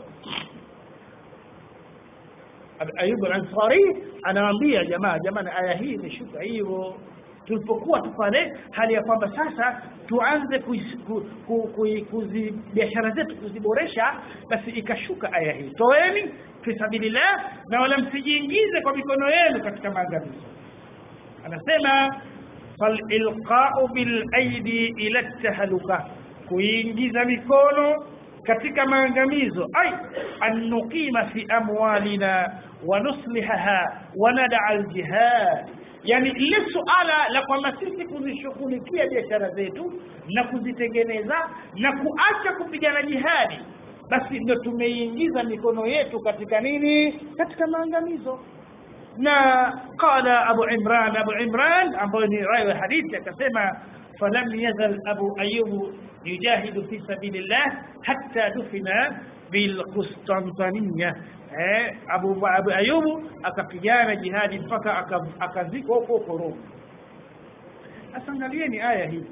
Ayub al-Ansari anawaambia jamaa jamani aya hii imeshuka hivyo tulipokuwa tu pale hali ya kwamba sasa tuanze kuzi biashara zetu kuziboresha basi ikashuka aya hii toeni fi sabilillah na wala msijiingize kwa mikono yenu katika maangamizo anasema falilqau bilaidi ila tahluka kuingiza mikono katika maangamizo ay an nuqima fi amwalina wa nuslihaha wa nada aljihad yani lile suala la kwamba sisi kuzishughulikia biashara zetu na kuzitengeneza na kuacha kupigana jihadi basi ndio tumeingiza mikono yetu katika nini katika maangamizo na qala abu imran abu imran ambayo ni rawi wa hadithi akasema falam yazal abu ayub yujahidu fi sabilillah hatta dufina bilqustantaniya eh, Abu, Abu Ayubu akapigana jihadi mpaka akazikwa huko huko Roma. Sasa angalieni aya hii,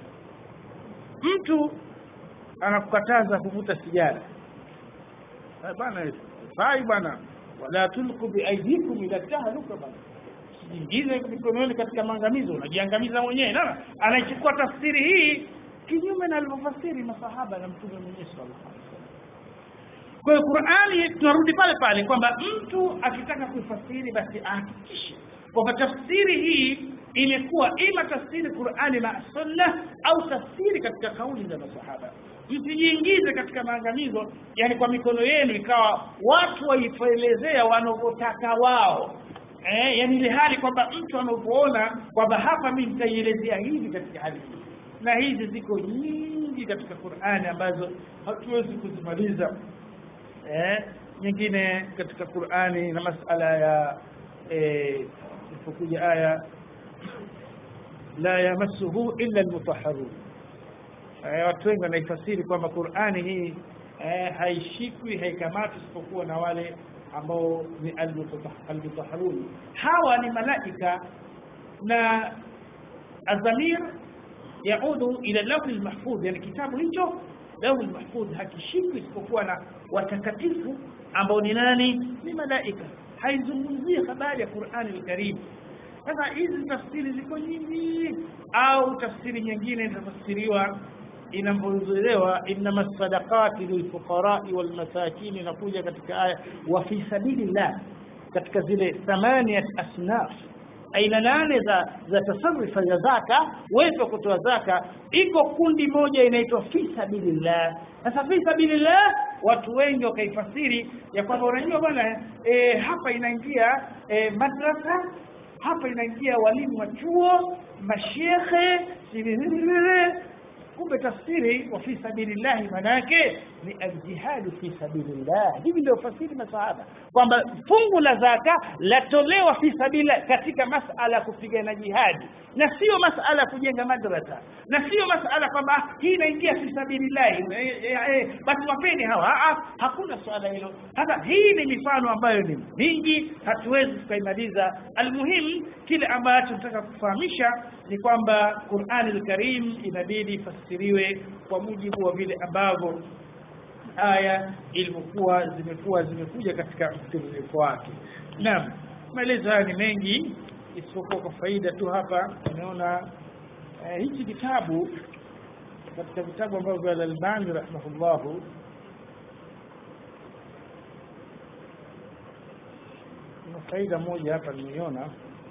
mtu anakukataza kuvuta sigara bana, fai bana, wala tulku biaidikum ila tahluka bana, sijiingize mikononi katika maangamizo, unajiangamiza mwenyewe. Naona anaichukua tafsiri hii kinyume na alivyofasiri masahaba na mtume mwenyewe sallallahu alaihi wasallam. Kwa hiyo Qur'ani tunarudi pale pale kwamba mtu akitaka kuifasiri basi ahakikishe kwamba tafsiri hii imekuwa ima tafsiri Qur'ani na Sunna au tafsiri katika kauli za masahaba. Msijiingize katika maangamizo, yani kwa mikono yenu ikawa watu waifelezea wanavyotaka wao. Eh, yani ile hali kwamba mtu anapoona kwamba hapa mimi nitaielezea hivi katika hali hii, na hizi ziko nyingi katika Qur'ani ambazo hatuwezi kuzimaliza eh, nyingine katika Qur'ani na masala ya eh, ilipokuja aya la yamassuhu illa almutahharun eh, watu wengi wanaifasiri kwamba Qur'ani hii eh, haishikwi haikamati isipokuwa na wale ambao ni almutahharun hawa ni malaika na adhamir yaudu ila lawh almahfudh yani kitabu hicho lawh mahfudh hakishikwi isipokuwa na watakatifu ambao ni nani ni malaika haizungumzii habari ya Qur'ani al-Karim sasa hizi tafsiri ziko nyingi au tafsiri nyingine inatafsiriwa inavyozoelewa inma sadaqati lilfuqarai walmasakin inakuja katika aya wa fi sabilillah katika zile thamaniyat asnaf aina nane za za tasarrufa ya zaka wewe kutoa zaka iko kundi moja inaitwa fi sabilillah sasa fi sabilillah watu wengi wakaifasiri ya kwamba unajua bwana e, hapa inaingia e, madrasa hapa inaingia walimu wa chuo mashekhe kumbe tafsiri wa fi sabilillahi manake ni aljihadu fi sabilillah hivi ndio fasiri masahaba kwamba fungu la zaka latolewa fi sabilillah katika masala ya kupigana jihadi na sio masala ya kujenga madrasa na sio masala kwamba hii inaingia fi sabilillahi e, e, e, basi wapeni hawa ha, hakuna swala hilo sasa hii ni mifano ambayo ni mingi hatuwezi tukaimaliza almuhim kile ambacho tunataka kufahamisha ni kwamba Qur'an al-Karim inabidi ifasiriwe kwa mujibu wa vile ambavyo aya ilivyokuwa zimekuwa zimekuja katika mtiririko wake naam maelezo haya ni mengi isipokuwa kwa faida tu hapa unaona eh, hichi kitabu katika vitabu ambavyo vya Al-Albani rahimahullahu kuna faida moja hapa nimeiona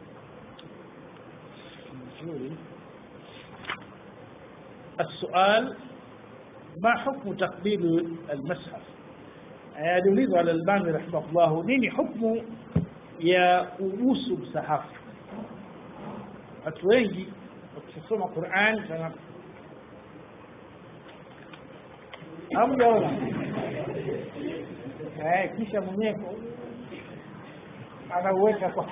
nzuri السؤال ما حكم تقبيل المصحف aliulizwa al-Albani rahimahullah nini hukumu ya kubusu msahafu watu wengi wakisoma Qur'an sana hamjaona eh kisha mwenyewe anauweka kwa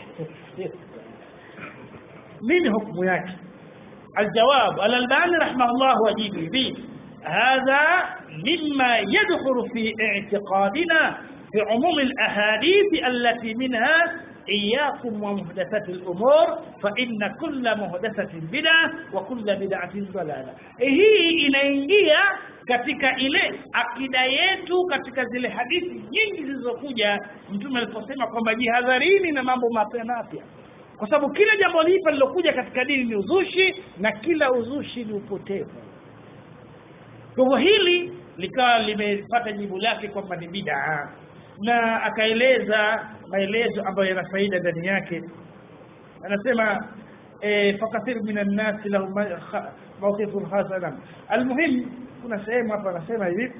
nini hukumu yake الجواب الألباني رحمه الله وجيب به هذا مما يدخل في اعتقادنا في عموم الأحاديث التي منها إياكم ومحدثات الأمور فإن كل محدثة بدعة وكل بدعة ضلالة hii inaingia katika ile akida yetu katika zile hadithi nyingi zilizokuja mtume aliposema kwamba jihadharini na mambo mapya mapya kwa sababu kila jambo lipa lilokuja katika dini ni uzushi na kila uzushi ni upotevu kwa hivyo hili likawa limepata jibu lake kwamba ni bid'a na akaeleza maelezo ambayo yana faida ndani yake anasema e, fakathir min an-nas lahum mawqifun hasana almuhim kuna sehemu hapa anasema hivi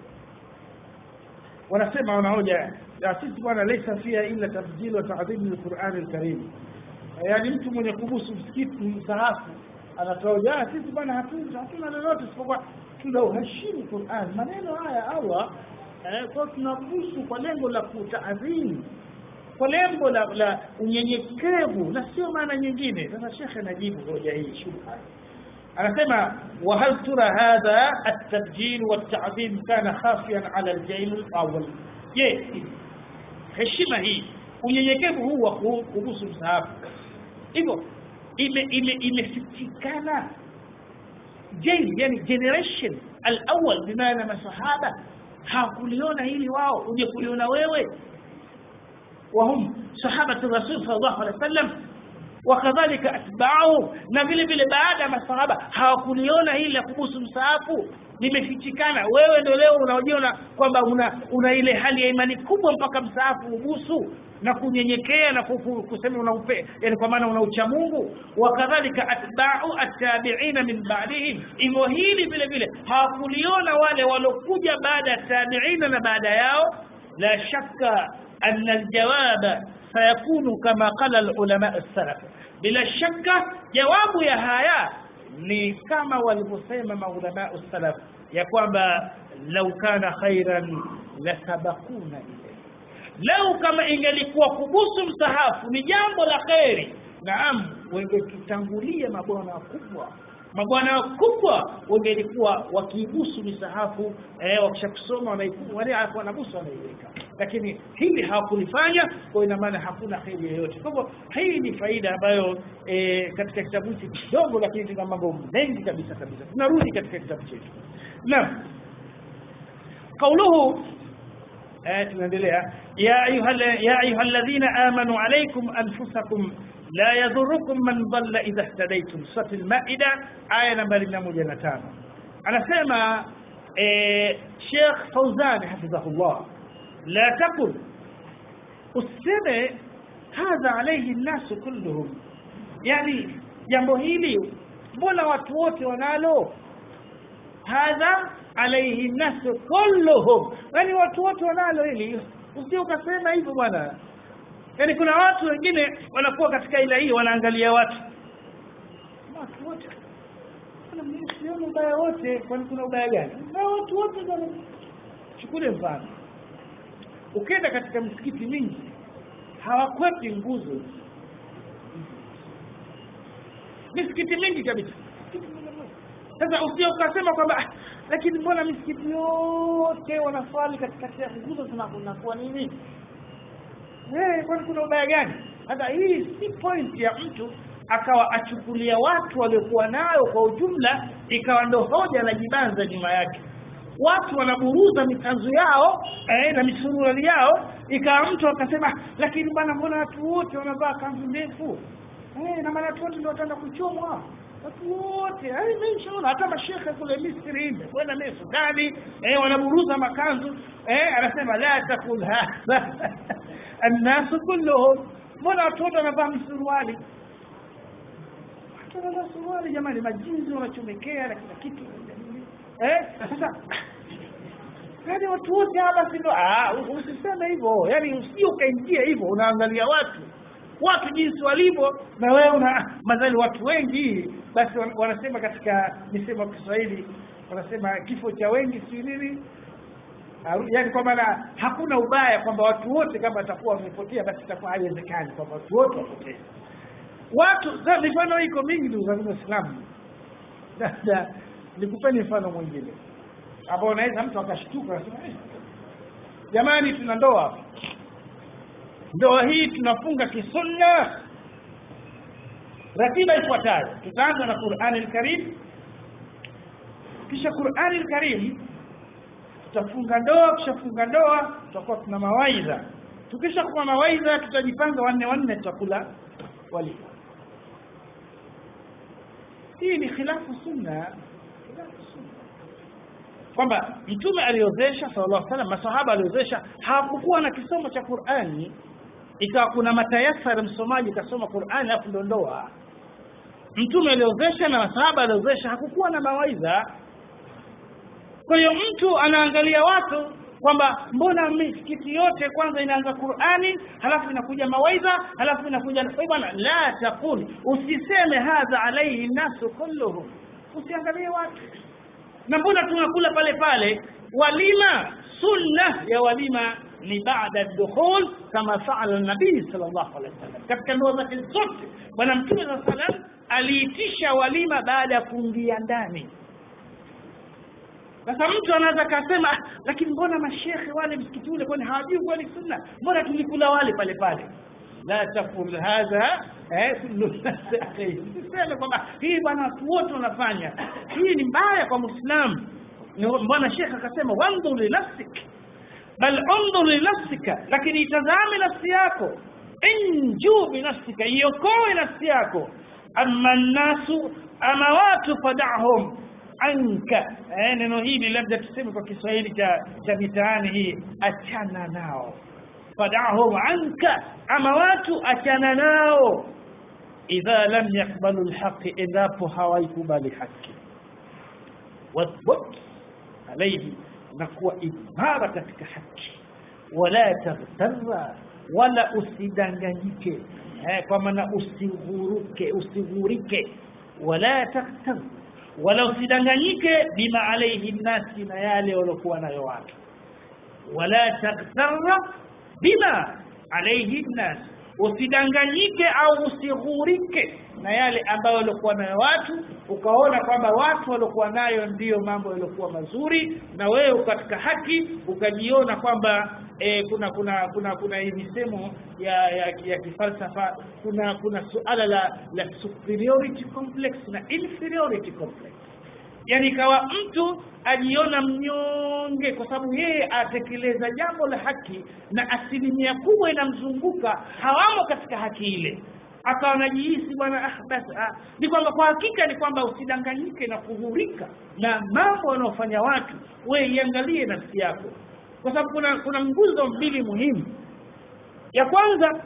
wanasema wanahoja sisi bwana laysa fiha illa tabdil wa ta'dhim lil-Qur'an al-Karim yani mtu mwenye kubusu msikiti msahafu anatoa jana sisi bwana hatuna hatuna lolote isipokuwa tunauheshimu Qur'an maneno haya Allah eh, kwa tunabusu kwa lengo la kutaadhimu kwa lengo la, la unyenyekevu na sio maana nyingine sasa shekhe anajibu hoja hii shubha anasema wa hal tura hadha at-tabjil wa at-ta'zim kana khafiyan ala al-jail al-awwal je heshima hii unyenyekevu huu wa kubusu msahafu hivyo ime ime imefitikana jail yani generation al-awwal bimaana masahaba hawakuliona hili wao uje kuliona wewe وهم صحابة الرسول صلى الله عليه وسلم وكذلك أتباعه na vile vile baada ya masahaba hawakuliona hili la kubusu msaafu limefichikana wewe ndio leo unaojiona kwamba una, una ile hali ya imani kubwa mpaka msaafu ubusu na kunyenyekea na kusema una upe yani kwa maana una ucha Mungu wakadhalika atba'u at-tabi'ina min ba'dihim hivyo hili vile vile hawakuliona wale walokuja baada ya tabi'ina na baada yao la shakka أن الجواب سيكون كما قال العلماء السلف بلا شك جواب يا هايا ni kama walivyosema maulama salaf ya kwamba lau kana khairan lasabakuna ilayhi lau kama ingelikuwa kubusu msahafu ni jambo la kheri naam wengetutangulia mabwana wakubwa mabwana wakubwa wangelikuwa wakiibusu misahafu eh, wakishakusoma wanaibusu wale wanabusu wanaiweka lakini hili hawakulifanya kwa ina maana hakuna kheri yoyote kwa hivyo hii ni faida ambayo e, katika kitabu hiki kidogo lakini tuna mambo mengi kabisa kabisa tunarudi katika kitabu chetu naam قوله آية tunaendelea ya ayuha ya ayuha alladhina amanu alaykum anfusakum la yadhurukum man dhalla idha ihtadaytum sura al-maida aya nambari 105 anasema eh Sheikh Fauzan hafidhahullah لا تقل useme hadha alayhi nnasu kulluhum yani jambo hili mbona watu wote wanalo hadha alayhi nnasu kulluhum yani watu wote wanalo hili usije ukasema hivyo bwana yani kuna watu wengine wanakuwa katika ila hii wanaangalia watu watu wote mimi sioni ubaya wote kwani kuna ubaya gani ubaya watu wote bwana chukule mfano ukienda katika msikiti mingi hawakwepi nguzo misikiti mingi kabisa sasa usije ukasema kwamba "Ah, lakini mbona misikiti yote wanaswali katikati ya nguzo zinakuwa nini Eh, kwani kuna ubaya gani sasa hii si point ya mtu akawa achukulia watu waliokuwa nayo kwa ujumla ikawa ndo hoja na jibanza nyuma yake watu wanaburuza mikanzu yao eh, na misuruali yao ikawa mtu akasema lakini bwana mbona watu wote wanavaa kanzu ndefu eh, na maana watu wote ndio wataenda kuchomwa watu wote eh, mimi nishaona hata mashekhe kule Misri kwenda mimi Sudani eh, wanaburuza makanzu eh, anasema la takul hadha annasu kulluhum mbona watu wote wanavaa misuruali watu wanavaa suruali jamani majinzi wanachomekea na kila kitu eh sasa yaani watu wote hawa basi ndo ah usiseme hivyo yaani usije ukaingia hivyo unaangalia watu watu jinsi walivyo na wewe una madhali watu wengi basi wan- wanasema katika misemo ya Kiswahili wanasema kifo cha wengi si nini Haru- yaani kwa maana hakuna ubaya kwamba watu wote kama watakuwa wamepotea basi itakuwa haiwezekani kwamba watu wote wapotee watu za- mifano iko mingi ndugu zangu waislamu sasa nikupeni mfano mwingine ambao unaweza mtu akashtuka akasema "Eh, jamani tuna ndoa hapa ndoa hii tunafunga kisunna ratiba ifuatayo tutaanza na Qur'ani al-Karim kisha Qur'ani al-Karim tutafunga ndoa kishafunga ndoa tutakuwa tuna mawaidha tukisha kuwa mawaidha tutajipanga wanne wanne tutakula walima hii ni khilafu sunna khilafu sunna kwamba mtume aliozesha sallallahu alaihi wasallam masahaba aliozesha hawakuwa na kisomo cha Qur'ani ikawa kuna matayasara msomaji kasoma Qur'ani alafu ndo ndoa mtume aliozesha na masahaba aliozesha hakukuwa na mawaidha kwa hiyo mtu anaangalia watu kwamba mbona misikiti yote kwanza inaanza Qur'ani halafu inakuja mawaidha halafu inakuja Kwa bwana la taqul usiseme hadha alayhi nasu kulluhum usiangalie watu na mbona tunakula pale pale walima sunna ya walima ni baada dukhul kama faala nabii sallallahu alaihi wasallam katika ndoa zake zote bwana mtume sallallahu alaihi wasallam aliitisha walima baada ya kuingia ndani sasa mtu anaweza kasema "Ah, lakini mbona mashekhe wale msikiti ule kwani hawajui kwani sunna mbona tulikula wale pale pale la taqul hadha eh siseme kwamba hii bwana watu wote wanafanya hii ni mbaya kwa muislamu Ni- mbona shekhe akasema wandhur li nafsik bal undhur li nafsika lakini itazame nafsi yako inju bi nafsika iokoe nafsi yako amma nnasu ama watu fadahum anka eh, neno hili labda tuseme kwa Kiswahili cha cha mitaani hii achana nao fadahum anka ama watu achana nao idha lam yakbalu alhaqi endapo hawaikubali haki wathbut alayhi na kuwa imara katika haki wala taghtarra wala usidanganyike eh, kwa maana usighuruke usighurike wala taghtar wala usidanganyike bima alayhi nnasi na yale waliokuwa nayo watu wala taghtarra bima alayhi nnas usidanganyike au usighurike na yale ambayo walikuwa nayo watu ukaona kwamba watu waliokuwa nayo ndiyo mambo yaliokuwa mazuri na wewe katika haki ukajiona kwamba e, kuna kuna kuna kuna hii misemo ya ya, ya kifalsafa kuna kuna suala la la superiority complex na inferiority complex yani ikawa mtu ajiona mnyonge kwa sababu yeye atekeleza jambo la haki na asilimia kubwa inamzunguka hawamo katika haki ile akawa anajihisi bwana ah, basi ah. ni kwamba kwa hakika ni kwamba usidanganyike na kuhurika na mambo wanaofanya watu we iangalie nafsi yako kwa sababu kuna kuna nguzo mbili muhimu ya kwanza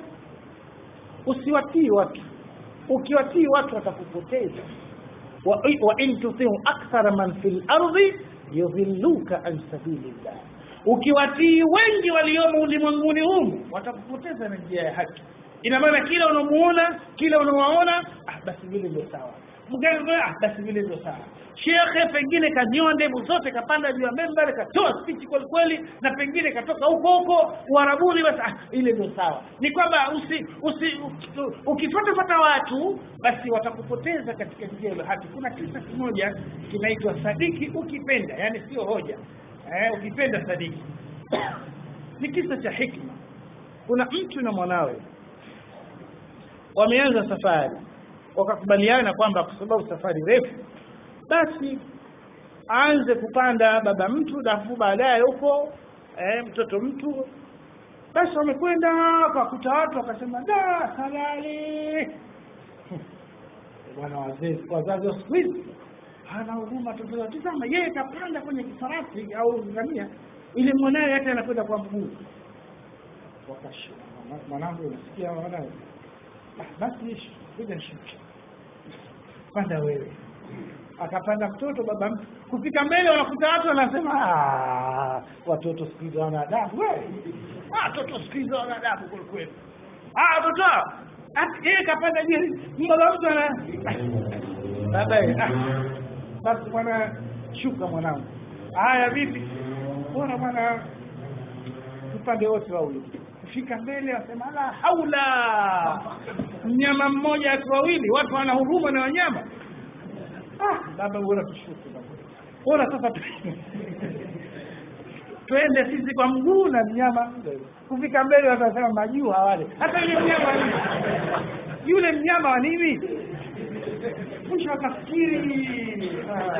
usiwatii watu ukiwatii watu watakupoteza wa, wa in tutiu akthara man fil ardi yudhilluka an sabilillah ukiwatii wengi waliomo ulimwenguni humu watakupoteza na njia ya haki ina maana kila unamuona kila unawaona ah, basi vile ndio sawa mganga ah, basi vile ndio sawa shekhe pengine kanyoa ndevu zote kapanda juu ya membari katoa spichi kweli kweli na pengine katoka huko huko uharabuni basi ah, ile ndio sawa ni kwamba usi, usi ukifuatafuata watu basi watakupoteza katika njia ile haki kuna kisa kimoja kinaitwa sadiki ukipenda yani sio hoja eh, ukipenda sadiki ni kisa cha hikma kuna mtu na mwanawe wameanza safari wakakubaliana kwamba kwa sababu safari refu basi aanze kupanda baba mtu alafu baadaye huko eh, mtoto mtu basi wamekwenda wakakuta watu wakasema da salali bwana wazee wazazi wa siku hizi hana huruma totoa tazama yeye kapanda kwenye kifarasi au ngamia ili mwanawe hata anakwenda kwa mguu wakashu mwanangu unasikia mwanawe basi kuja shuka panda wewe akapanda mtoto baba mtu kufika mbele wanakuta watu wanasema watoto siku hizi wana adabu watoto siku hizi wana adabu kwelikweli watoto yeye kapanda juu baba mtu ana baba basi bwana shuka mwanangu haya vipi bora bwana tupande wote wawili kufika mbele wasema la haula mnyama mmoja watu wawili watu wana huruma na wanyama ah baba bora tushuke baba bora sasa twende sisi kwa mguu na mnyama kufika mbele watasema majuu hawale hata yule mnyama nini yule mnyama wa nini mwisho akafikiri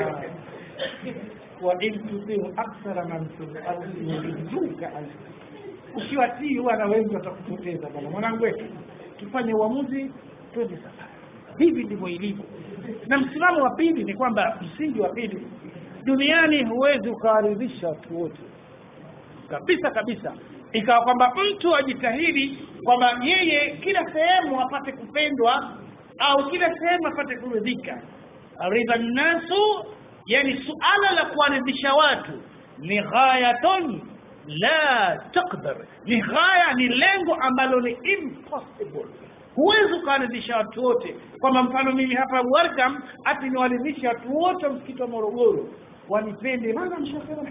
wa in tutiu akthara man fil ardi yudilluka an ukiwatii wana wengi watakupoteza bwana mwanangu wetu tufanye uamuzi twende safari hivi ndivyo ilivyo na msimamo wa pili ni kwamba msingi wa pili duniani huwezi ukawaridhisha watu wote kabisa kabisa ikawa kwamba mtu ajitahidi kwamba yeye kila sehemu apate kupendwa au kila sehemu apate kuridhika ridha nnasu yani suala la kuwaridhisha watu ni ghayatun la taqdar ni ghaya ni lengo ambalo ni impossible huwezi ukawaridhisha watu wote kwamba mfano mimi hapa welcome ati niwaridhishe watu wote wa msikiti wa morogoro wanipende maana mshasema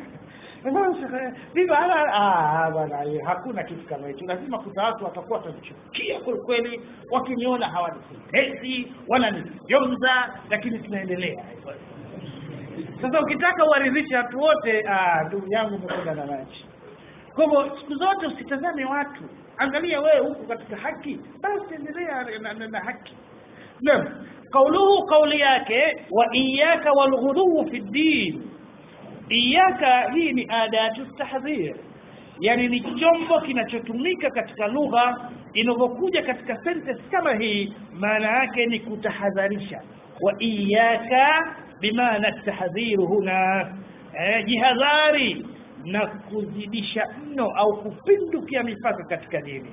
bwana hakuna kitu kama hicho lazima kuta watu watakuwa watanichukia kwelikweli wakiniona hawanipendezi wananifyonza lakini tunaendelea sasa ukitaka uwaridhishe watu wote ndugu yangu umekwenda na maji kwa hivyo siku zote usitazame watu angalia wewe huku katika haki basi endelea na, na, na haki naam kauluhu kauli yake wa iyaka walghuduu fi ddin iyaka hii ni adatu tahdhir yani ni chombo kinachotumika katika lugha inavyokuja katika sentence kama hii maana yake ni kutahadharisha wa iyaka bimaana tahdhiru huna eh, jihadhari na kuzidisha mno au kupindukia mipaka katika dini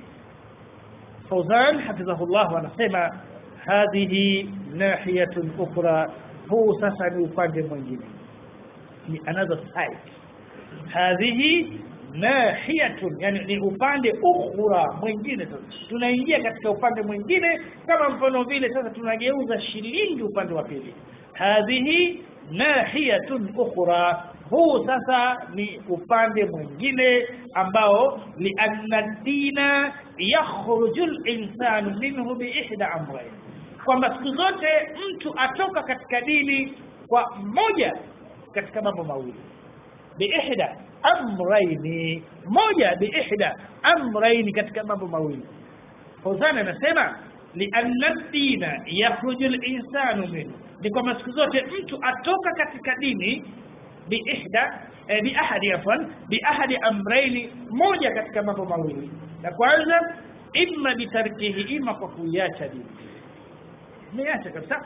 Fauzan hafidhahullah anasema hadhihi nahiyatun ukhra huu sasa ni upande mwingine ni another side hadhihi nahiyatun yani ni upande ukhra mwingine sasa tunaingia katika upande mwingine kama mfano vile sasa tunageuza shilingi upande wa pili hadhihi nahiyatun ukhra huu sasa ni upande mwingine ambao lianna dina yakhruju linsanu minhu biihda amrain kwamba siku zote mtu atoka katika dini kwa moja katika mambo mawili biihda amraini moja biihda amraini katika mambo mawili Fauzan anasema lianna dina yakhruju linsanu minhu ni kwamba siku zote mtu atoka katika dini biihda eh, biahadi afwan biahadi amraini moja katika mambo mawili la kwanza imma bitarkihi ima kwa kuiacha dini umeacha kabisa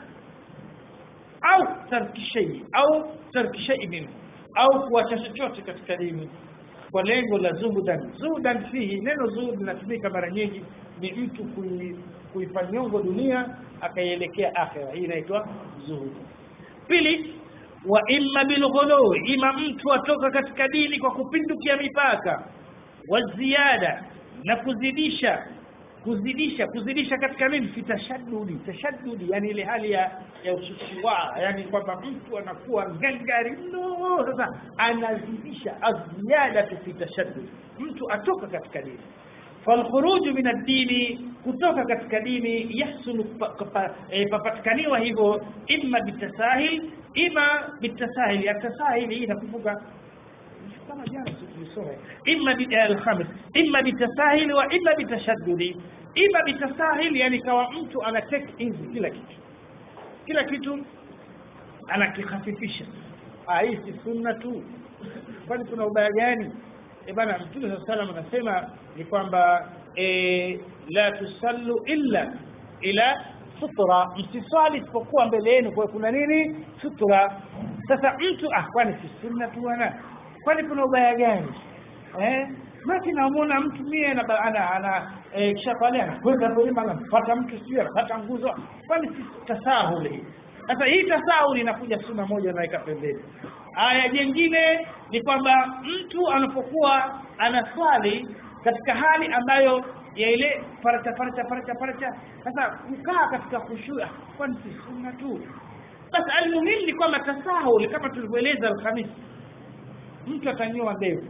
au tarki shay au tarki shay minhu au kuacha chochote katika dini kwa lengo la zuhudan zuhudan fihi neno zuhud linatumika mara nyingi ni mtu kuifanyongo dunia akaielekea akhira hii inaitwa zuhud pili wa imma bilghulu ima mtu atoka katika dini kwa kupindukia mipaka wa ziada na kuzidisha kuzidisha kuzidisha katika nini fitashaddudi tashaddudi yani ile hali ya ya ususua yani kwamba mtu anakuwa ngangari mno sasa anazidisha aziada fi tashaddud mtu atoka katika dini falkhuruju min ad-dini kutoka katika dini yahsulu papatikaniwa hivyo imma bitasahil ima bitasahil ya tasahil hii inakumbuka kama jana tulisoma imma bi al-khamis imma bitasahil wa imma bitashaddudi imma bitasahil yani kawa mtu ana take easy kila kitu kila kitu anakikhafifisha ah hii si sunna tu kwani kuna ubaya gani e bana mtume saa salam anasema ni kwamba e, la tusallu illa ila sutra msiswali isipokuwa mbele yenu kwa kuna nini sutra sasa mtu ah kwani si sunna tu bwana kwani kuna ubaya gani eh maki namuona mtu mie ana ana, ana e, kisha pale anakwenda kwenye anamfuata mtu sio anapata nguzo kwani si tasahuli sasa hii tasahuli inakuja sunna moja anaweka pembeni aya jingine ni kwamba mtu anapokuwa anaswali katika hali ambayo ya ile faracha faracha faracha faracha sasa kukaa katika khushu kwani si sunna tu basi almuhimu ni kwamba tasahuli kama tulivyoeleza alhamisi mtu atanyoa ndevu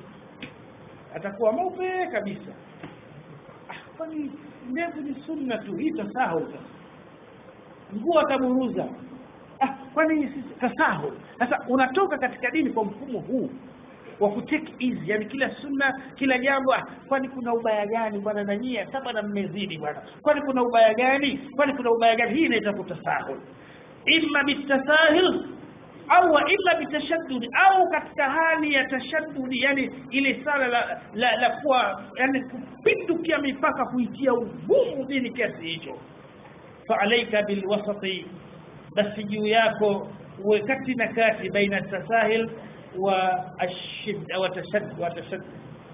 atakuwa mweupe kabisa ah, kwani ndevu ni sunna tu hii tasahul sasa nguo ataburuza ah, kwani tasahul sasa unatoka katika dini kwa mfumo huu wa kutake easy yani kila sunna kila jambo ah, kwani kuna ubaya gani bwana na nyie hata bwana mmezidi bwana kwani kuna ubaya gani kwani kuna ubaya gani hii inaitwa kutasahul imma bitasahil au illa bitashaddud au katika hali ya tashaddud yani ile sala la, la, la kuwa yani kupindukia mipaka kuitia ugumu dini kiasi hicho fa alayka bilwasati basi juu yako uwe kati na kati baina tasahil wa ashid wa tashaddud wa tashaddud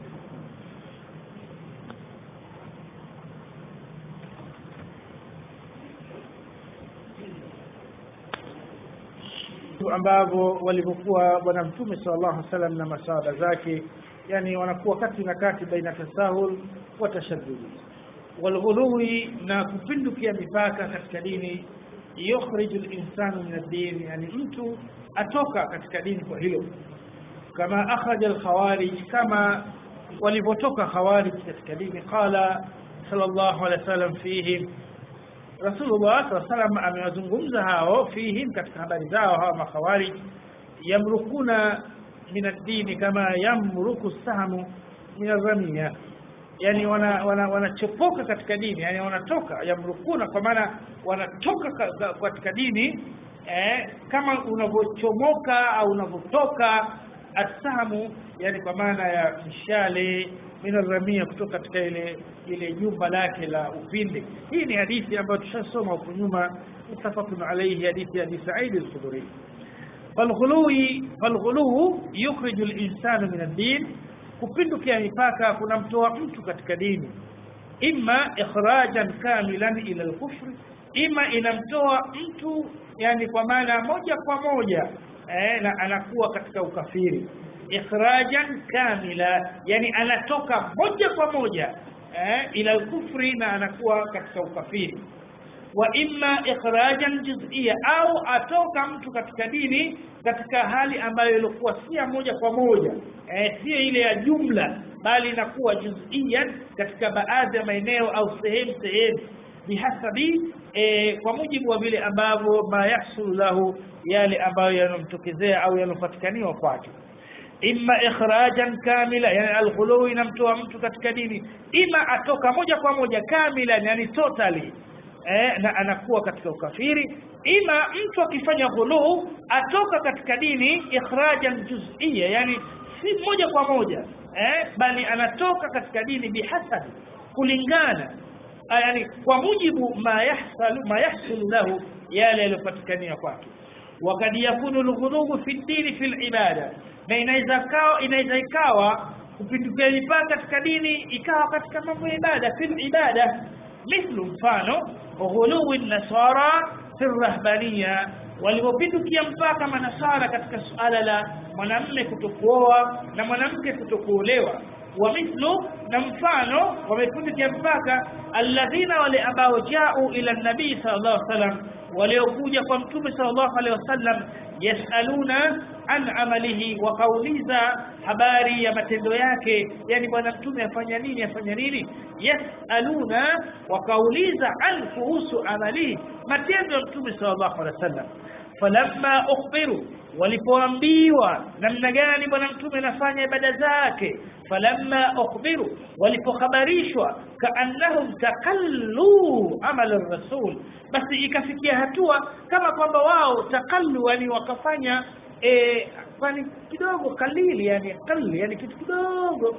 ambavyo walivyokuwa bwana mtume sallallahu alaihi wasallam na masahaba zake yani wanakuwa kati na kati baina tasahul wa tashaddud walghuluwi na kupindukia mipaka katika dini yukhriju linsanu min ad-din yani mtu atoka katika dini kwa hilo kama akhraja al-khawarij kama walivyotoka khawarij katika dini qala sallallahu alaihi wasallam fihim Rasulullah SAW amewazungumza hao fihim katika habari zao hawa makhawarij yamrukuna min ad-dini kama yamruku sahmu min ar-ramiya yani wana wanachopoka wana katika dini yani wanatoka yamrukuna kwa maana wanatoka katika dini eh, kama unavyochomoka au unavyotoka asamu yani kwa maana ya mshale minaramia kutoka katika ile ile jumba lake la upinde hii ni hadithi ambayo tushasoma huko nyuma mutafaqun alayhi hadithi ya Sa'id al-Khudri falghului falghulu yukhriju al-insana min ad-din kupindukia mipaka kunamtoa mtu katika dini imma ikhrajan kamilan ila al-kufr imma inamtoa mtu yani kwa maana moja kwa moja eh, na anakuwa katika ukafiri ikhrajan kamila yani anatoka moja kwa moja eh, ila kufri na anakuwa katika ukafiri wa imma ikhrajan juz'ia au atoka mtu katika dini katika hali ambayo ilikuwa si moja kwa moja eh, sio ile ya jumla bali inakuwa juz'iyan katika baadhi ya maeneo au sehemu sehemu bihasabi e, kwa mujibu wa vile ambavyo ma yahsul lahu yale ambayo yanomtokezea au yanopatikaniwa kwake imma ikhrajan kamila yani alghulu inamtoa mtu katika dini ima atoka moja kwa moja kamila yani totally eh, na anakuwa katika ukafiri ima mtu akifanya ghulu atoka katika dini ikhrajan juz'iyya yani si moja kwa moja eh, bali anatoka katika dini bihasabi kulingana yani kwa mujibu ma yahsalu ma yahsulu lahu yale yaliyopatikania kwake wakad yakunu alghulubu fi dini fi ibada na inaweza kawa inaweza ikawa kupindukia mipaka katika dini ikawa katika mambo ya ibada fi ibada mithlu mfano ghuluwi nasara fi rahbaniya walipopindukia mpaka manasara katika suala la mwanamme kutokuoa na mwanamke kutokuolewa wa mithlu na mfano wamepindukia mpaka alladhina wale ambao jau ila nabii sallallahu alaihi wasallam waliokuja kwa mtume sallallahu alaihi wasallam yasaluna an amalihi wakauliza habari ya matendo yake yani bwana mtume afanya nini afanya nini yasaluna wakauliza an kuhusu amalihi matendo ya mtume sallallahu alaihi wasallam falamma ukhbiru walipoambiwa namna gani bwana mtume anafanya ibada zake falamma ukhbiru walipokhabarishwa kaannahum takallu amala rasul basi ikafikia hatua kama kwamba wao takallu yani wakafanya eh kwani kidogo kalili yani kalili yani kitu kidogo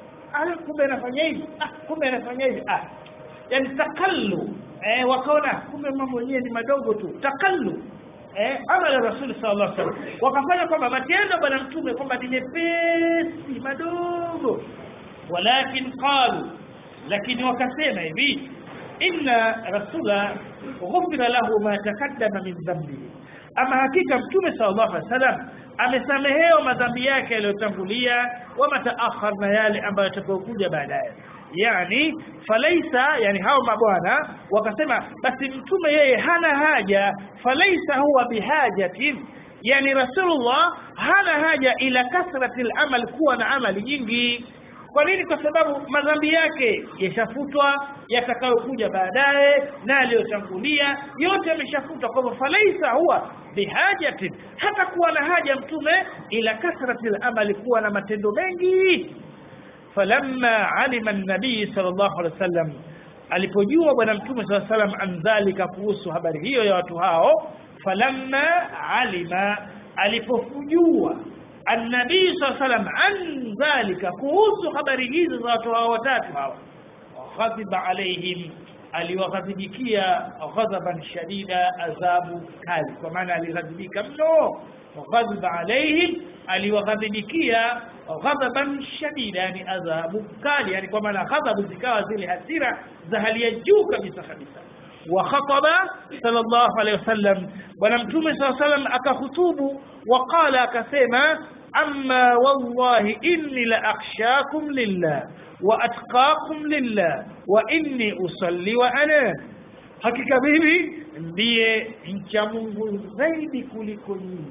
ah kumbe anafanya hivi ah kumbe anafanya hivi ah yani takallu eh wakaona kumbe mambo yenyewe ni madogo tu takallu eh amala rasul sallallahu alaihi wasallam wakafanya kwamba matendo bwana mtume kwamba ni mepesi madogo walakin qalu lakini wakasema hivi inna rasula ghufira lahu ma takaddama min dhanbihi ama hakika mtume sallallahu alaihi wasallam amesamehewa madhambi yake yaliyotangulia wa mataakhar na yale ambayo yatakayokuja baadaye yani falaisa yani hao mabwana wakasema basi mtume yeye hana haja falaisa huwa bihajatin yani rasulullah hana haja ila kasrati al-amal kuwa na amali nyingi kwa nini kwa sababu madhambi yake yashafutwa yatakayokuja baadaye na aliyotangulia yote yameshafutwa kwa hivyo falaisa huwa bihajatin hata kuwa na haja mtume ila kasrati al-amal kuwa na matendo mengi falamma alima an-nabii sallallahu alaihi wasallam alipojua bwana mtume sallallahu alaihi wasallam an dhalika kuhusu habari hiyo ya watu hao falamma alima alipofujua an-nabii sallallahu alaihi wasallam an dhalika kuhusu habari hizo za watu hao watatu hao ghadiba alaihim aliwaghadhibikia ghadhaban shadida adhabu kali kwa maana alighadhibika mno ghadhiba alaihim aliwaghadhibikia ghadhaban shadida yani adhabu kali yani kwa maana ghadhabu zikawa zile hasira za hali ya juu kabisa kabisa wa khataba sallallahu alayhi wasallam bwana mtume sallallahu alayhi wasallam akahutubu wa qala akasema amma wallahi inni la akhshakum lillah wa atqakum lillah wa inni usalli wa ana hakika mimi ndiye mcha Mungu zaidi kuliko nyinyi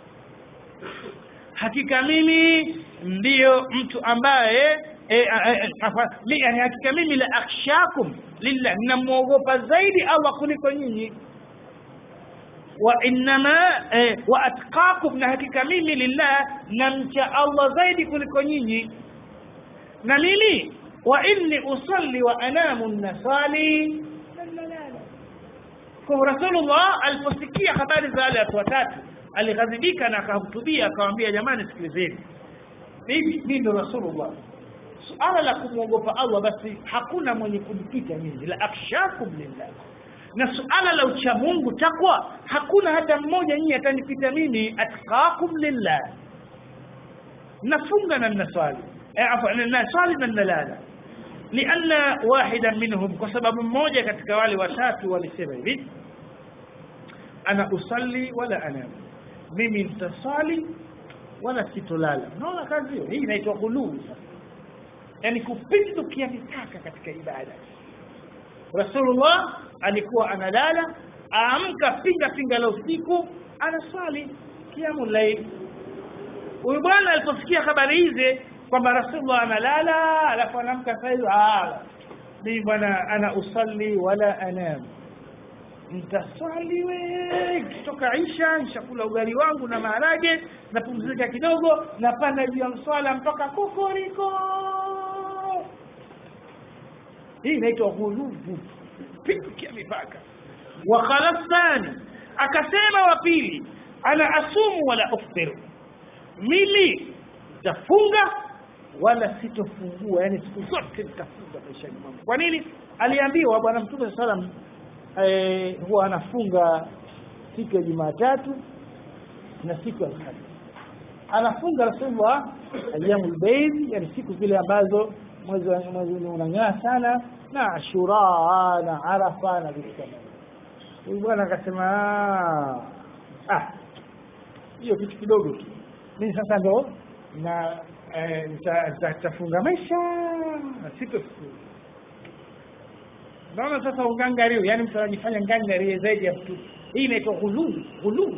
hakika mimi ndiyo mtu ambaye e, e, e, yani hakika mimi la akhshakum lillah ninamuogopa zaidi Allah kuliko nyinyi wa innama e, wa atqakum na hakika mimi lillah namcha Allah zaidi kuliko nyinyi na mimi wa inni usalli wa anamu nasali kwa Rasulullah aliposikia habari za wale watu watatu alighadhibika na akahutubia akamwambia jamani sikilizeni mimi mimi ndo Rasulullah suala la kumwogopa Allah basi hakuna mwenye kunipita mimi la akhshakum lillah na suala la ucha Mungu takwa hakuna hata mmoja nyinyi atanipita mimi atqakum lillah nafunga na naswali eh afwan naswali na nalala lianna wahidan minhum kwa sababu mmoja katika wale watatu walisema hivi ana usalli wala anam mimi nitasali wala sitolala unaona kazi hiyo hii inaitwa ghuluu yani kupindukia mipaka katika ibada Rasulullah alikuwa analala aamka pinga pinga la usiku anaswali kiamu layl huyu bwana aliposikia habari hizi kwamba Rasulullah analala alafu anamka sasa ah mimi bwana ana usalli wala anam nitaswali we kutoka Isha nishakula ugali wangu na maharage napumzika kidogo napanda juu ya mswala mpaka kokoriko hii inaitwa ghulubu pindukia mipaka wa khalafani akasema wa pili ana asumu wala uftiru mimi nitafunga wala sitofungua yani siku zote nitafunga maishani mwangu kwa nini aliambiwa bwana mtume sallam eh, huwa anafunga siku ya Jumatatu na siku ya Alhamisi anafunga Rasulullah ayyamul bayd yani siku zile ambazo mwezi mwezi unang'aa sana na Ashura na Arafa na vitu kama huyu bwana akasema ah hiyo kitu kidogo tu mimi sasa ndo na nitafunga maisha na sitofunga naona sasa ungangariu yani mtu anajifanya ngangari zaidi ya mtu hii inaitwa ghuluu ghuluu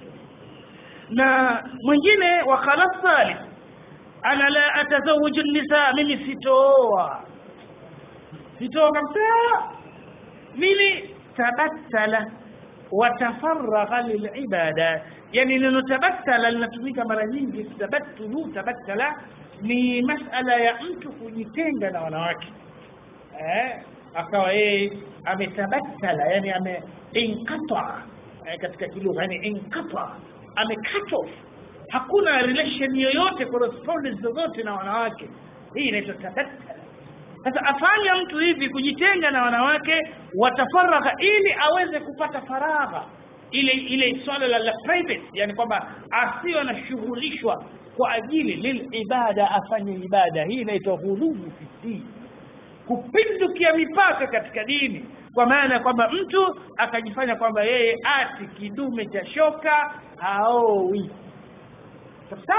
na mwingine wa khalas thalith ana la atazawuju nisa mimi sitooa sitooa kabisa mimi tabattala watafaragha lilibada yani neno tabattala linatumika mara nyingi tabattulu tabattala ni masala ya mtu kujitenga na wanawake eh, akawa yeye ametabattala yani ame inqata eh, katika kilugha yani inqata ame cut off hakuna relation yoyote correspondence zozote na wanawake hii inaitwa tabattala sasa afanya mtu hivi kujitenga na wanawake watafaragha ili aweze kupata faragha ile ile swala la, la private yani kwamba asiwe anashughulishwa kwa ajili lilibada afanye ibada hii inaitwa ghulubu fi dini kupindukia mipaka katika dini kwa maana ya kwamba mtu akajifanya kwamba yeye ati kidume cha shoka haowi sasa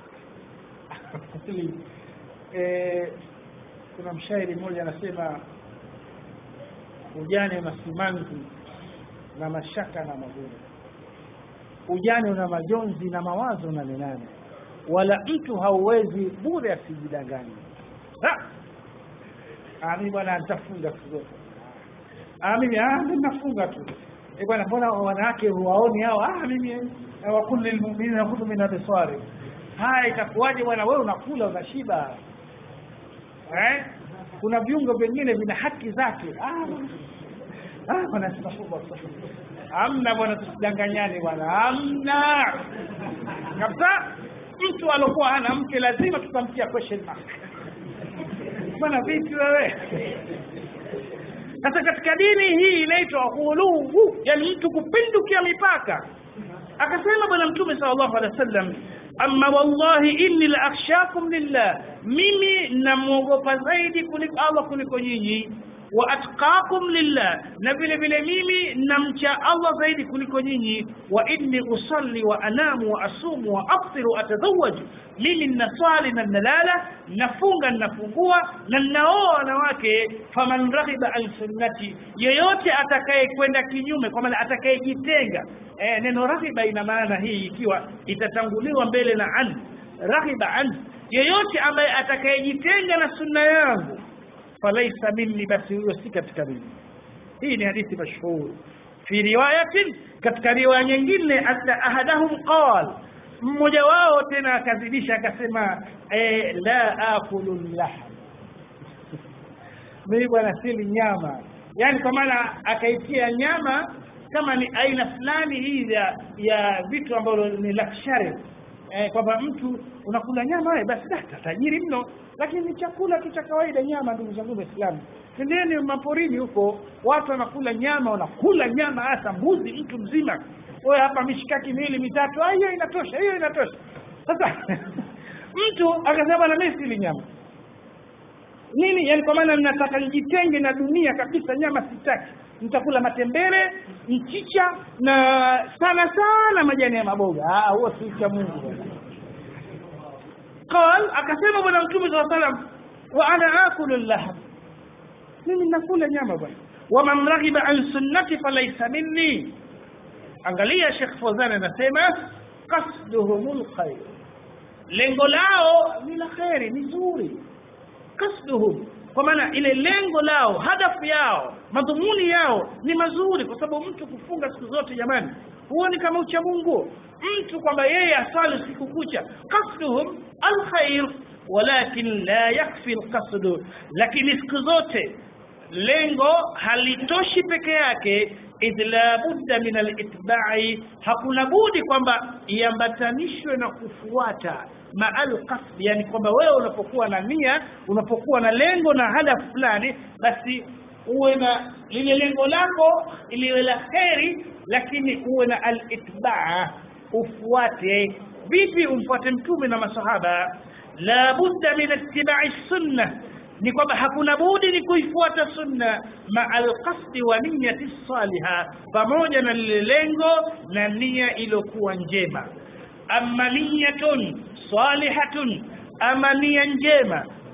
eh, kuna mshairi mmoja anasema ujane una simanzi na mashaka na magumu ujane una majonzi na mawazo na minane wala mtu hauwezi bure asijidanganye mimi bwana nitafunga siku zote mimi mimi nafunga tu eh bwana mbona wanawake huwaoni hao ah mimi wakul lilmu'minina yaghuddu min absari haya itakuwaje bwana wewe unakula unashiba eh kuna viungo vingine vina haki zake ah ah bwana astaghfirullah amna bwana tusidanganyane bwana amna kabisa mtu alokuwa hana mke lazima tutamtia question mark bwana vipi wewe sasa katika dini hii inaitwa ghuluwu yani mtu kupindukia mipaka akasema bwana mtume sallallahu alaihi wasallam amma wallahi inni la akhshakum lillah mimi namwogopa zaidi kuliko Allah kuliko nyinyi wa atqakum lillah na vile vile mimi namcha Allah zaidi kuliko nyinyi wa inni usalli wa anamu wa asumu wa aftiru atazawaju mimi ninaswali na ninalala nafunga ninafungua na ninaoa wanawake faman raghiba an sunnati yeyote atakaye kwenda kinyume kwa maana atakayejitenga eh, neno raghiba ina maana hii ikiwa itatanguliwa mbele na an raghiba an yeyote ambaye atakayejitenga na sunna yangu falaisa minni basi huyo si katika mimi hii ni hadithi mashhur fi riwayatin katika riwaya nyingine anna ahadahum qal mmoja wao tena akazidisha akasema eh, la akulu lahm mimi bwana sili nyama yani kwa maana akaitia nyama kama ni aina fulani hii ya ya vitu ambavyo ni luxury eh, kwamba mtu unakula nyama wewe basi da tajiri mno lakini ni chakula tu cha kawaida nyama ndugu zangu waislamu tendeni maporini huko watu wanakula nyama wanakula nyama hasa mbuzi mtu mzima wewe hapa mishikaki miwili mitatu hiyo inatosha hiyo inatosha sasa mtu akasema na mimi sili nyama nini yani kwa maana ninataka nijitenge na dunia kabisa nyama sitaki nitakula matembele mchicha na sana sana majani ya maboga ah huo si cha Mungu قال akasema bwana mtume صلى الله عليه وسلم wa ana akulu lahm mimi nakula nyama bwana wa man raghiba an sunnati falaysa minni angalia Sheikh Fawzan anasema qasduhumul khair lengo lao ni la khairi ni zuri kasduhum kwa maana ile lengo lao hadafu yao madhumuni yao ni mazuri kwa sababu mtu kufunga siku zote jamani huoni kama ucha Mungu mtu kwamba yeye asali siku kucha kasduhum alkhair walakin la yakfi alqasd lakini siku zote lengo halitoshi peke yake idh la budda min alitba'i hakuna budi kwamba iambatanishwe na kufuata maal qasd yani kwamba wewe unapokuwa na nia unapokuwa na lengo na hadafu fulani basi uwe na lile lengo lako iliwe la kheri lakini uwe na alitbaa ufuate vipi umfuate mtume na masahaba la budda min ittiba'i sunnah ni kwamba hakuna budi ni kuifuata sunna maa alqasdi wa niyati saliha pamoja na lile lengo na nia iliyokuwa njema amma niyatun salihatun ama nia njema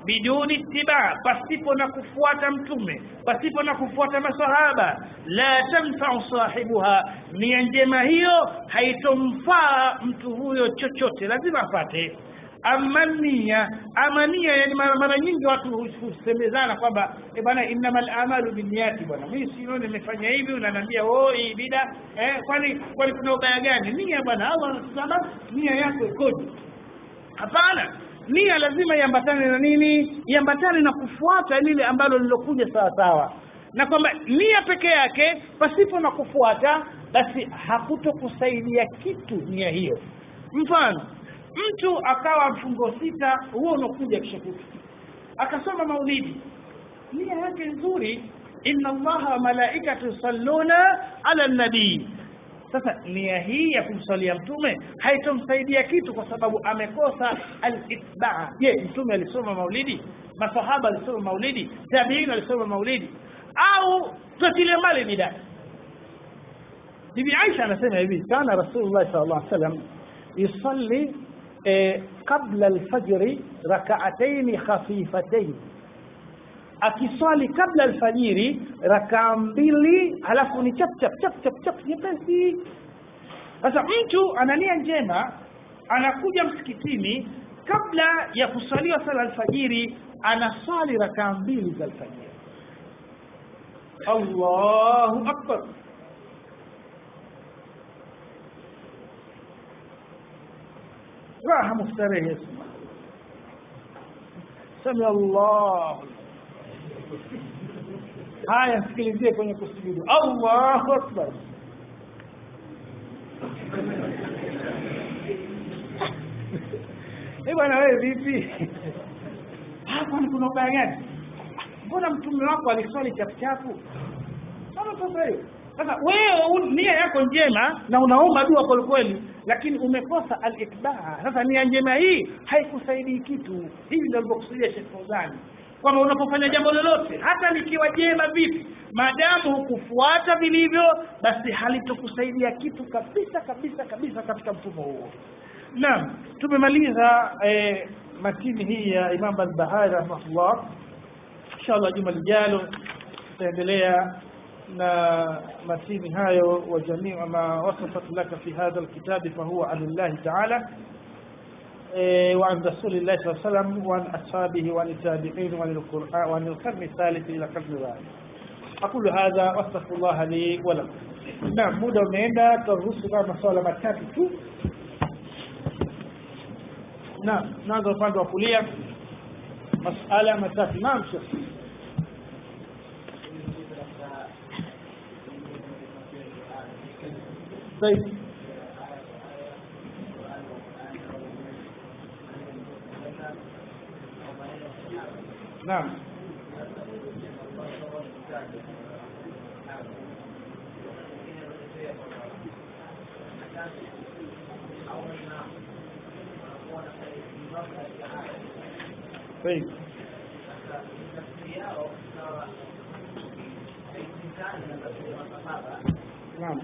biduni ittiba pasipo na kufuata mtume pasipo na kufuata masahaba la tanfa'u sahibuha nia njema hiyo haitomfaa mtu huyo chochote lazima apate ama nia ama nia yani mara, mara nyingi watu husemezana kwamba e bwana innamal amalu binniyati bwana mimi sio nimefanya hivi unaniambia oh hii bida eh kwani kwani kuna ubaya gani nia bwana Allah anasema nia yako ikoje hapana nia lazima iambatane na nini iambatane na kufuata lile ambalo lilokuja sawa sawa na kwamba nia peke yake pasipo na kufuata basi hakutokusaidia kitu nia hiyo mfano mtu akawa mfungo sita huo unakuja kishakuta akasoma maulidi nia yake nzuri inna allaha wa malaikatu yusalluna ala nabii sasa nia hii ya kumsalia mtume haitomsaidia kitu kwa sababu amekosa al-itbaa je mtume alisoma maulidi masahaba alisoma maulidi tabiin alisoma maulidi au tutile mbali bidaa bibi Aisha anasema hivi kana rasulullah sallallahu alaihi wasallam yusalli قبل الفجر ركعتين خفيفتين akiswali kabla alfajiri rakaa mbili halafu ni chap chap chap chap chap nyepesi sasa mtu ana nia njema anakuja msikitini kabla ya kuswaliwa sala alfajiri anaswali rakaa mbili za alfajiri Allahu akbar raha mustarehe sami Allah haya sikilizie kwenye kusujudu Allahu akbar Eh bwana wewe vipi? Hapa ni kuna ubaya gani? Mbona mtume wako aliswali chapuchapu? Sasa sasa hiyo. Sasa wewe nia yako njema na unaomba dua kwa kweli lakini umekosa al-itbaa. Sasa nia njema hii haikusaidii kitu. Hivi ndio alivyokusudia Sheikh Fauzani kwamba unapofanya jambo lolote hata likiwa jema vipi, maadamu hukufuata vilivyo, basi halitokusaidia kitu kabisa kabisa kabisa katika mfumo huo. Naam, tumemaliza eh, matini hii ya Imam al-Bahari rahimahullah. Inshallah juma lijalo tutaendelea na matini hayo wa jamii ma wasafat laka fi hadha alkitab fahuwa anillahi ta'ala وعن رسول الله صلى الله عليه وسلم وعن أصحابه وعن التابعين وعن القرآن وعن القرن الثالث إلى القرن الرابع أقول هذا وأستغفر الله لي ولكم نعم muda umeenda tutaruhusu kama maswala matatu tu naam naanza upande wa kulia masala matatu naam shekh طيب نعم طيب نعم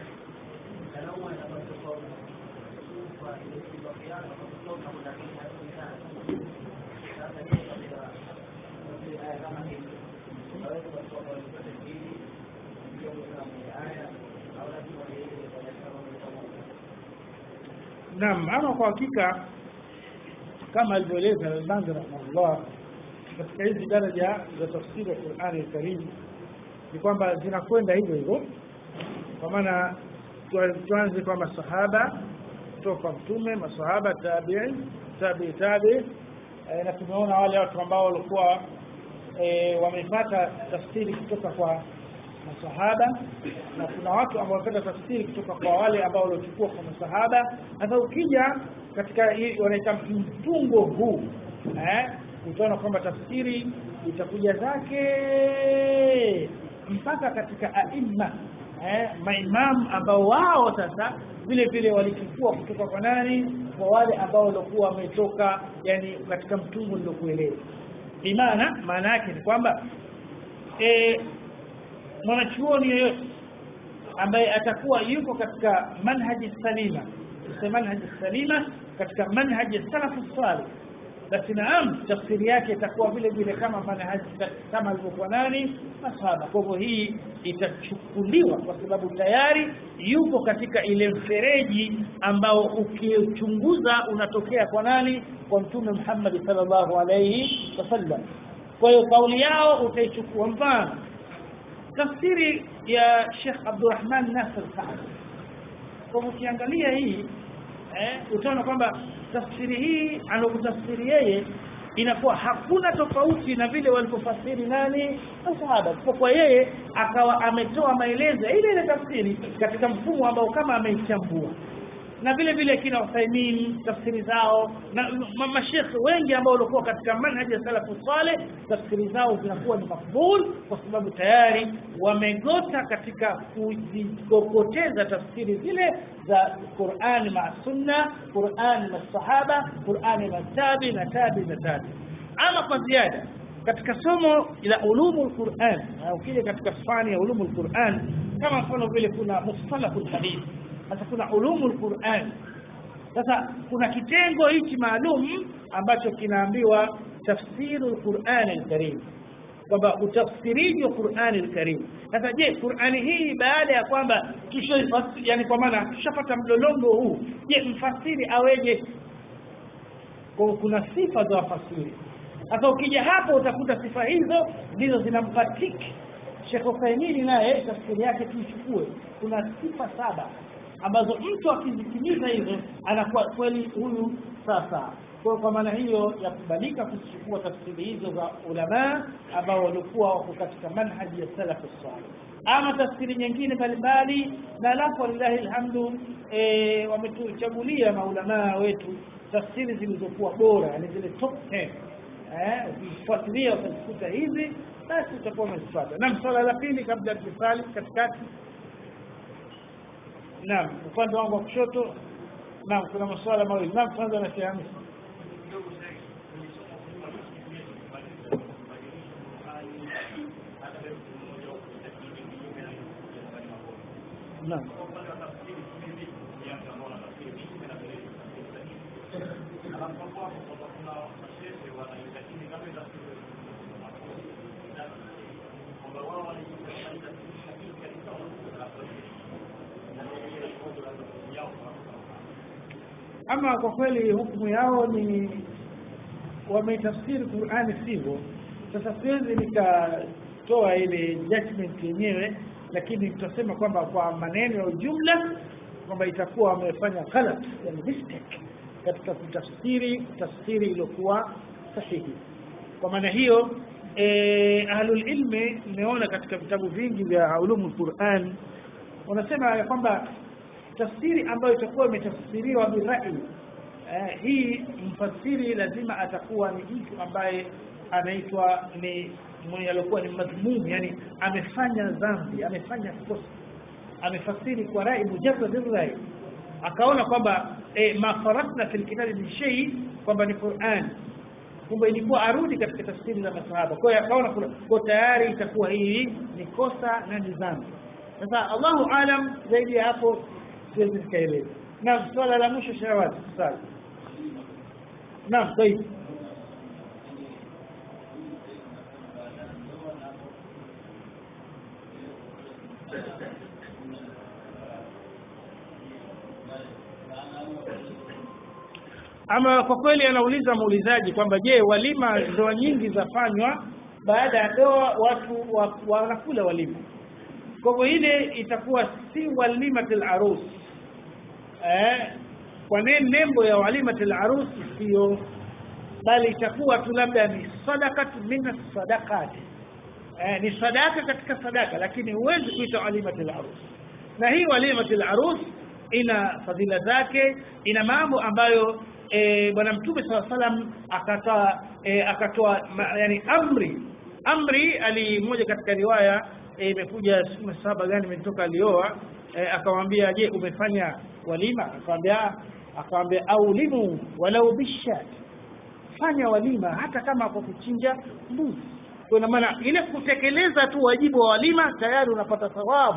Naam, ama kwa hakika kama alivyoeleza Al-Albani rahimahullah katika hizi daraja za tafsiri ya Qur'ani al-Karim ni kwamba zinakwenda hivyo hivyo, kwa maana tuanze kwa masahaba kutoka kwa mtume, masahaba, tabi'i, tabi'i, tabi'i e, na tumeona wale watu ambao walikuwa e, wamepata tafsiri kutoka kwa masahaba na kuna watu ambao wamepata tafsiri kutoka kwa wale ambao waliochukua kwa masahaba. Sasa ukija katika wanaita mtungo huu eh, utaona kwamba tafsiri itakuja zake mpaka katika aima eh, maimamu ambao wao sasa vile vile walichukua kutoka kwa nani, kwa wale ambao walikuwa wametoka yani katika mtungo nilokueleza. Imana maana yake ni kwamba e, mwanachuoni yeyote ambaye atakuwa yuko katika manhaji salima manhaji salima katika manhaji salafu salih basi naam tafsiri yake itakuwa vile vile kama manhaji kama alivyokuwa nani masahaba kwa hivyo hii itachukuliwa kwa sababu tayari yupo katika ile mfereji ambao ukichunguza unatokea kwa nani kwa mtume Muhammad sallallahu alayhi wasallam kwa hiyo kauli yao utaichukua mfano tafsiri ya Sheikh Abdurrahman Nasir Saad kwa ukiangalia hii eh, utaona kwamba tafsiri hii anokutafsiri yeye inakuwa hakuna tofauti na vile walipofasiri nani masahaba kwa yeye akawa ametoa maelezo ile ile tafsiri katika mfumo ambao kama ameichambua na vile vile kina Uthaymeen tafsiri zao na mashekhe wengi ambao walikuwa katika manhaji ya salafu saleh tafsiri zao zinakuwa ni makbul kwa sababu tayari wamegota katika kujikokoteza tafsiri zile za Qur'an ma sunna Qur'an na sahaba Qur'an na tabi na tabi na tabi ama kwa ziada katika somo la ulumul Qur'an au kile katika fani ya ulumul Qur'an kama mfano vile kuna mustalahul hadith sasa kuna ulumul Qur'an sasa kuna kitengo hichi maalum ambacho kinaambiwa tafsirul Qur'an al-Karim kwamba utafsiriji wa Qur'an al-Karim sasa je Qur'ani hii baada ya kwamba tusha yani kwa maana tushapata mlolongo huu je mfasiri aweje kwa kuna sifa za wafasiri sasa ukija hapo utakuta sifa hizo ndizo zinampatiki Sheikh Uthaymeen naye tafsiri yake tuichukue kuna sifa saba ambazo mtu akizitimiza hizo anakuwa kweli huyu sasa kwa kwa maana hiyo ya kubalika kuchukua tafsiri hizo za ulama ambao walikuwa wako katika manhaji ya salaf salih ama tafsiri nyingine mbalimbali na alafu lillahi alhamdu e, wametuchagulia maulamaa wetu tafsiri zilizokuwa bora yani zile top 10 eh ukifuatilia utazikuta hizi basi utakuwa umezifuata na swala la pili kabla ya kusali katikati Naam, upande wangu wa kushoto. Naam, kuna maswala mawili. Naam, kwanza na Sheikh Hamisi. Naam. ama kwa kweli hukumu yao ni wametafsiri Qur'ani sivyo sasa siwezi nikatoa ile judgment yenyewe lakini tutasema kwamba kwa maneno ya ujumla kwamba itakuwa wamefanya ghalat yani mistake katika kutafsiri tafsiri iliyokuwa sahihi kwa maana hiyo eh ahlul ilmi nimeona katika vitabu vingi vya ulumul Qur'an wanasema ya kwamba tafsiri ambayo itakuwa imetafsiriwa birai eh, hii mfasiri lazima atakuwa ni mtu ambaye anaitwa ni mwenye alikuwa ni madhmum yani amefanya dhambi amefanya kosa amefasiri kwa rai mujarrad rai akaona kwamba eh, mafaratna fil kitabi min shay kwamba ni Qur'an kumbe ilikuwa arudi katika tafsiri za masahaba kwa hiyo akaona kwa tayari itakuwa hii ni kosa na ni dhambi sasa Allahu alam zaidi ya hapo siwezi nikaeleza naam swala la mwisho shawati sasa naam طيب ama kwa kweli anauliza muulizaji kwamba je walima ndoa nyingi zafanywa baada ya ndoa watu wanakula wa, walima kwa hivyo ile itakuwa si walimatul arus eh kwa nini nembo ya walimatul arus sio bali itakuwa tu labda ni sadaqatu min sadaqat eh ni sadaka katika sadaka lakini huwezi kuita walimatul arus na hii walimatul arus ina fadhila zake ina mambo ambayo e, bwana mtume sala salam akatoa e, akatoa yani amri amri ali moja katika riwaya imekuja e, saba gani imetoka alioa e, akamwambia je umefanya walima akamwambia akamwambia aulimu walau bishat fanya walima hata kama kwa kuchinja mbuzi kwa maana ile kutekeleza tu wajibu wa walima tayari unapata thawabu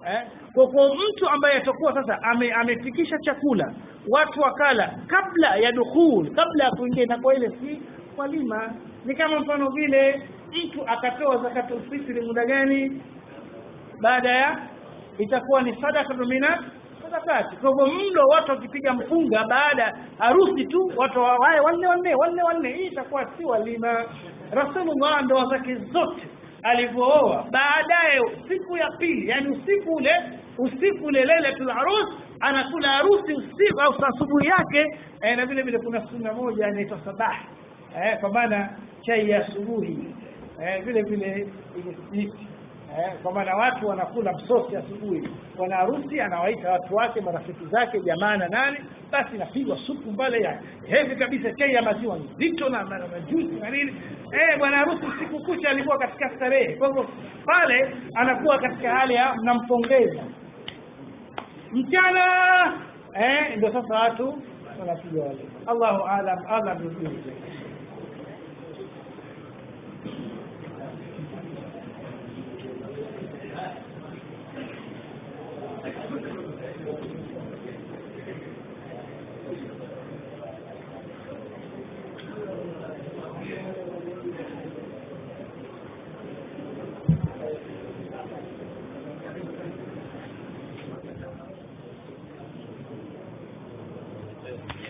eh? kwa kwa mtu ambaye atakuwa sasa ame, amefikisha chakula watu wakala kabla ya dukhul kabla ya kuingia inakuwa ile si walima ni kama mfano vile mtu akatoa zakatul fitri muda gani baada ya itakuwa ni sadaka mina sadakati kwa hivyo mlo watu wakipiga mfunga baada harusi tu watu wawae wanne wanne wanne wanne hii itakuwa si walima rasulullah ndoa zake zote alivyooa baadaye siku ya pili yani usiku ule usiku ule lailatul arus anakula harusi usiku au asubuhi yake eh, na vile vile kuna sunna moja inaitwa sabah eh, kwa maana chai ya asubuhi eh, vile vile imethibiti eh, kwa maana watu wanakula msosi asubuhi bwana harusi anawaita watu wake marafiki zake jamaa na nani basi inapigwa supu mbale ya hevi kabisa chai ya maziwa nzito na na- na majusi na nini eh bwana harusi siku kucha alikuwa katika starehe kwa hivyo pale anakuwa katika hali ya mnampongeza mchana eh ndio sasa watu wanapiga wale Allahu aalam Allah ndio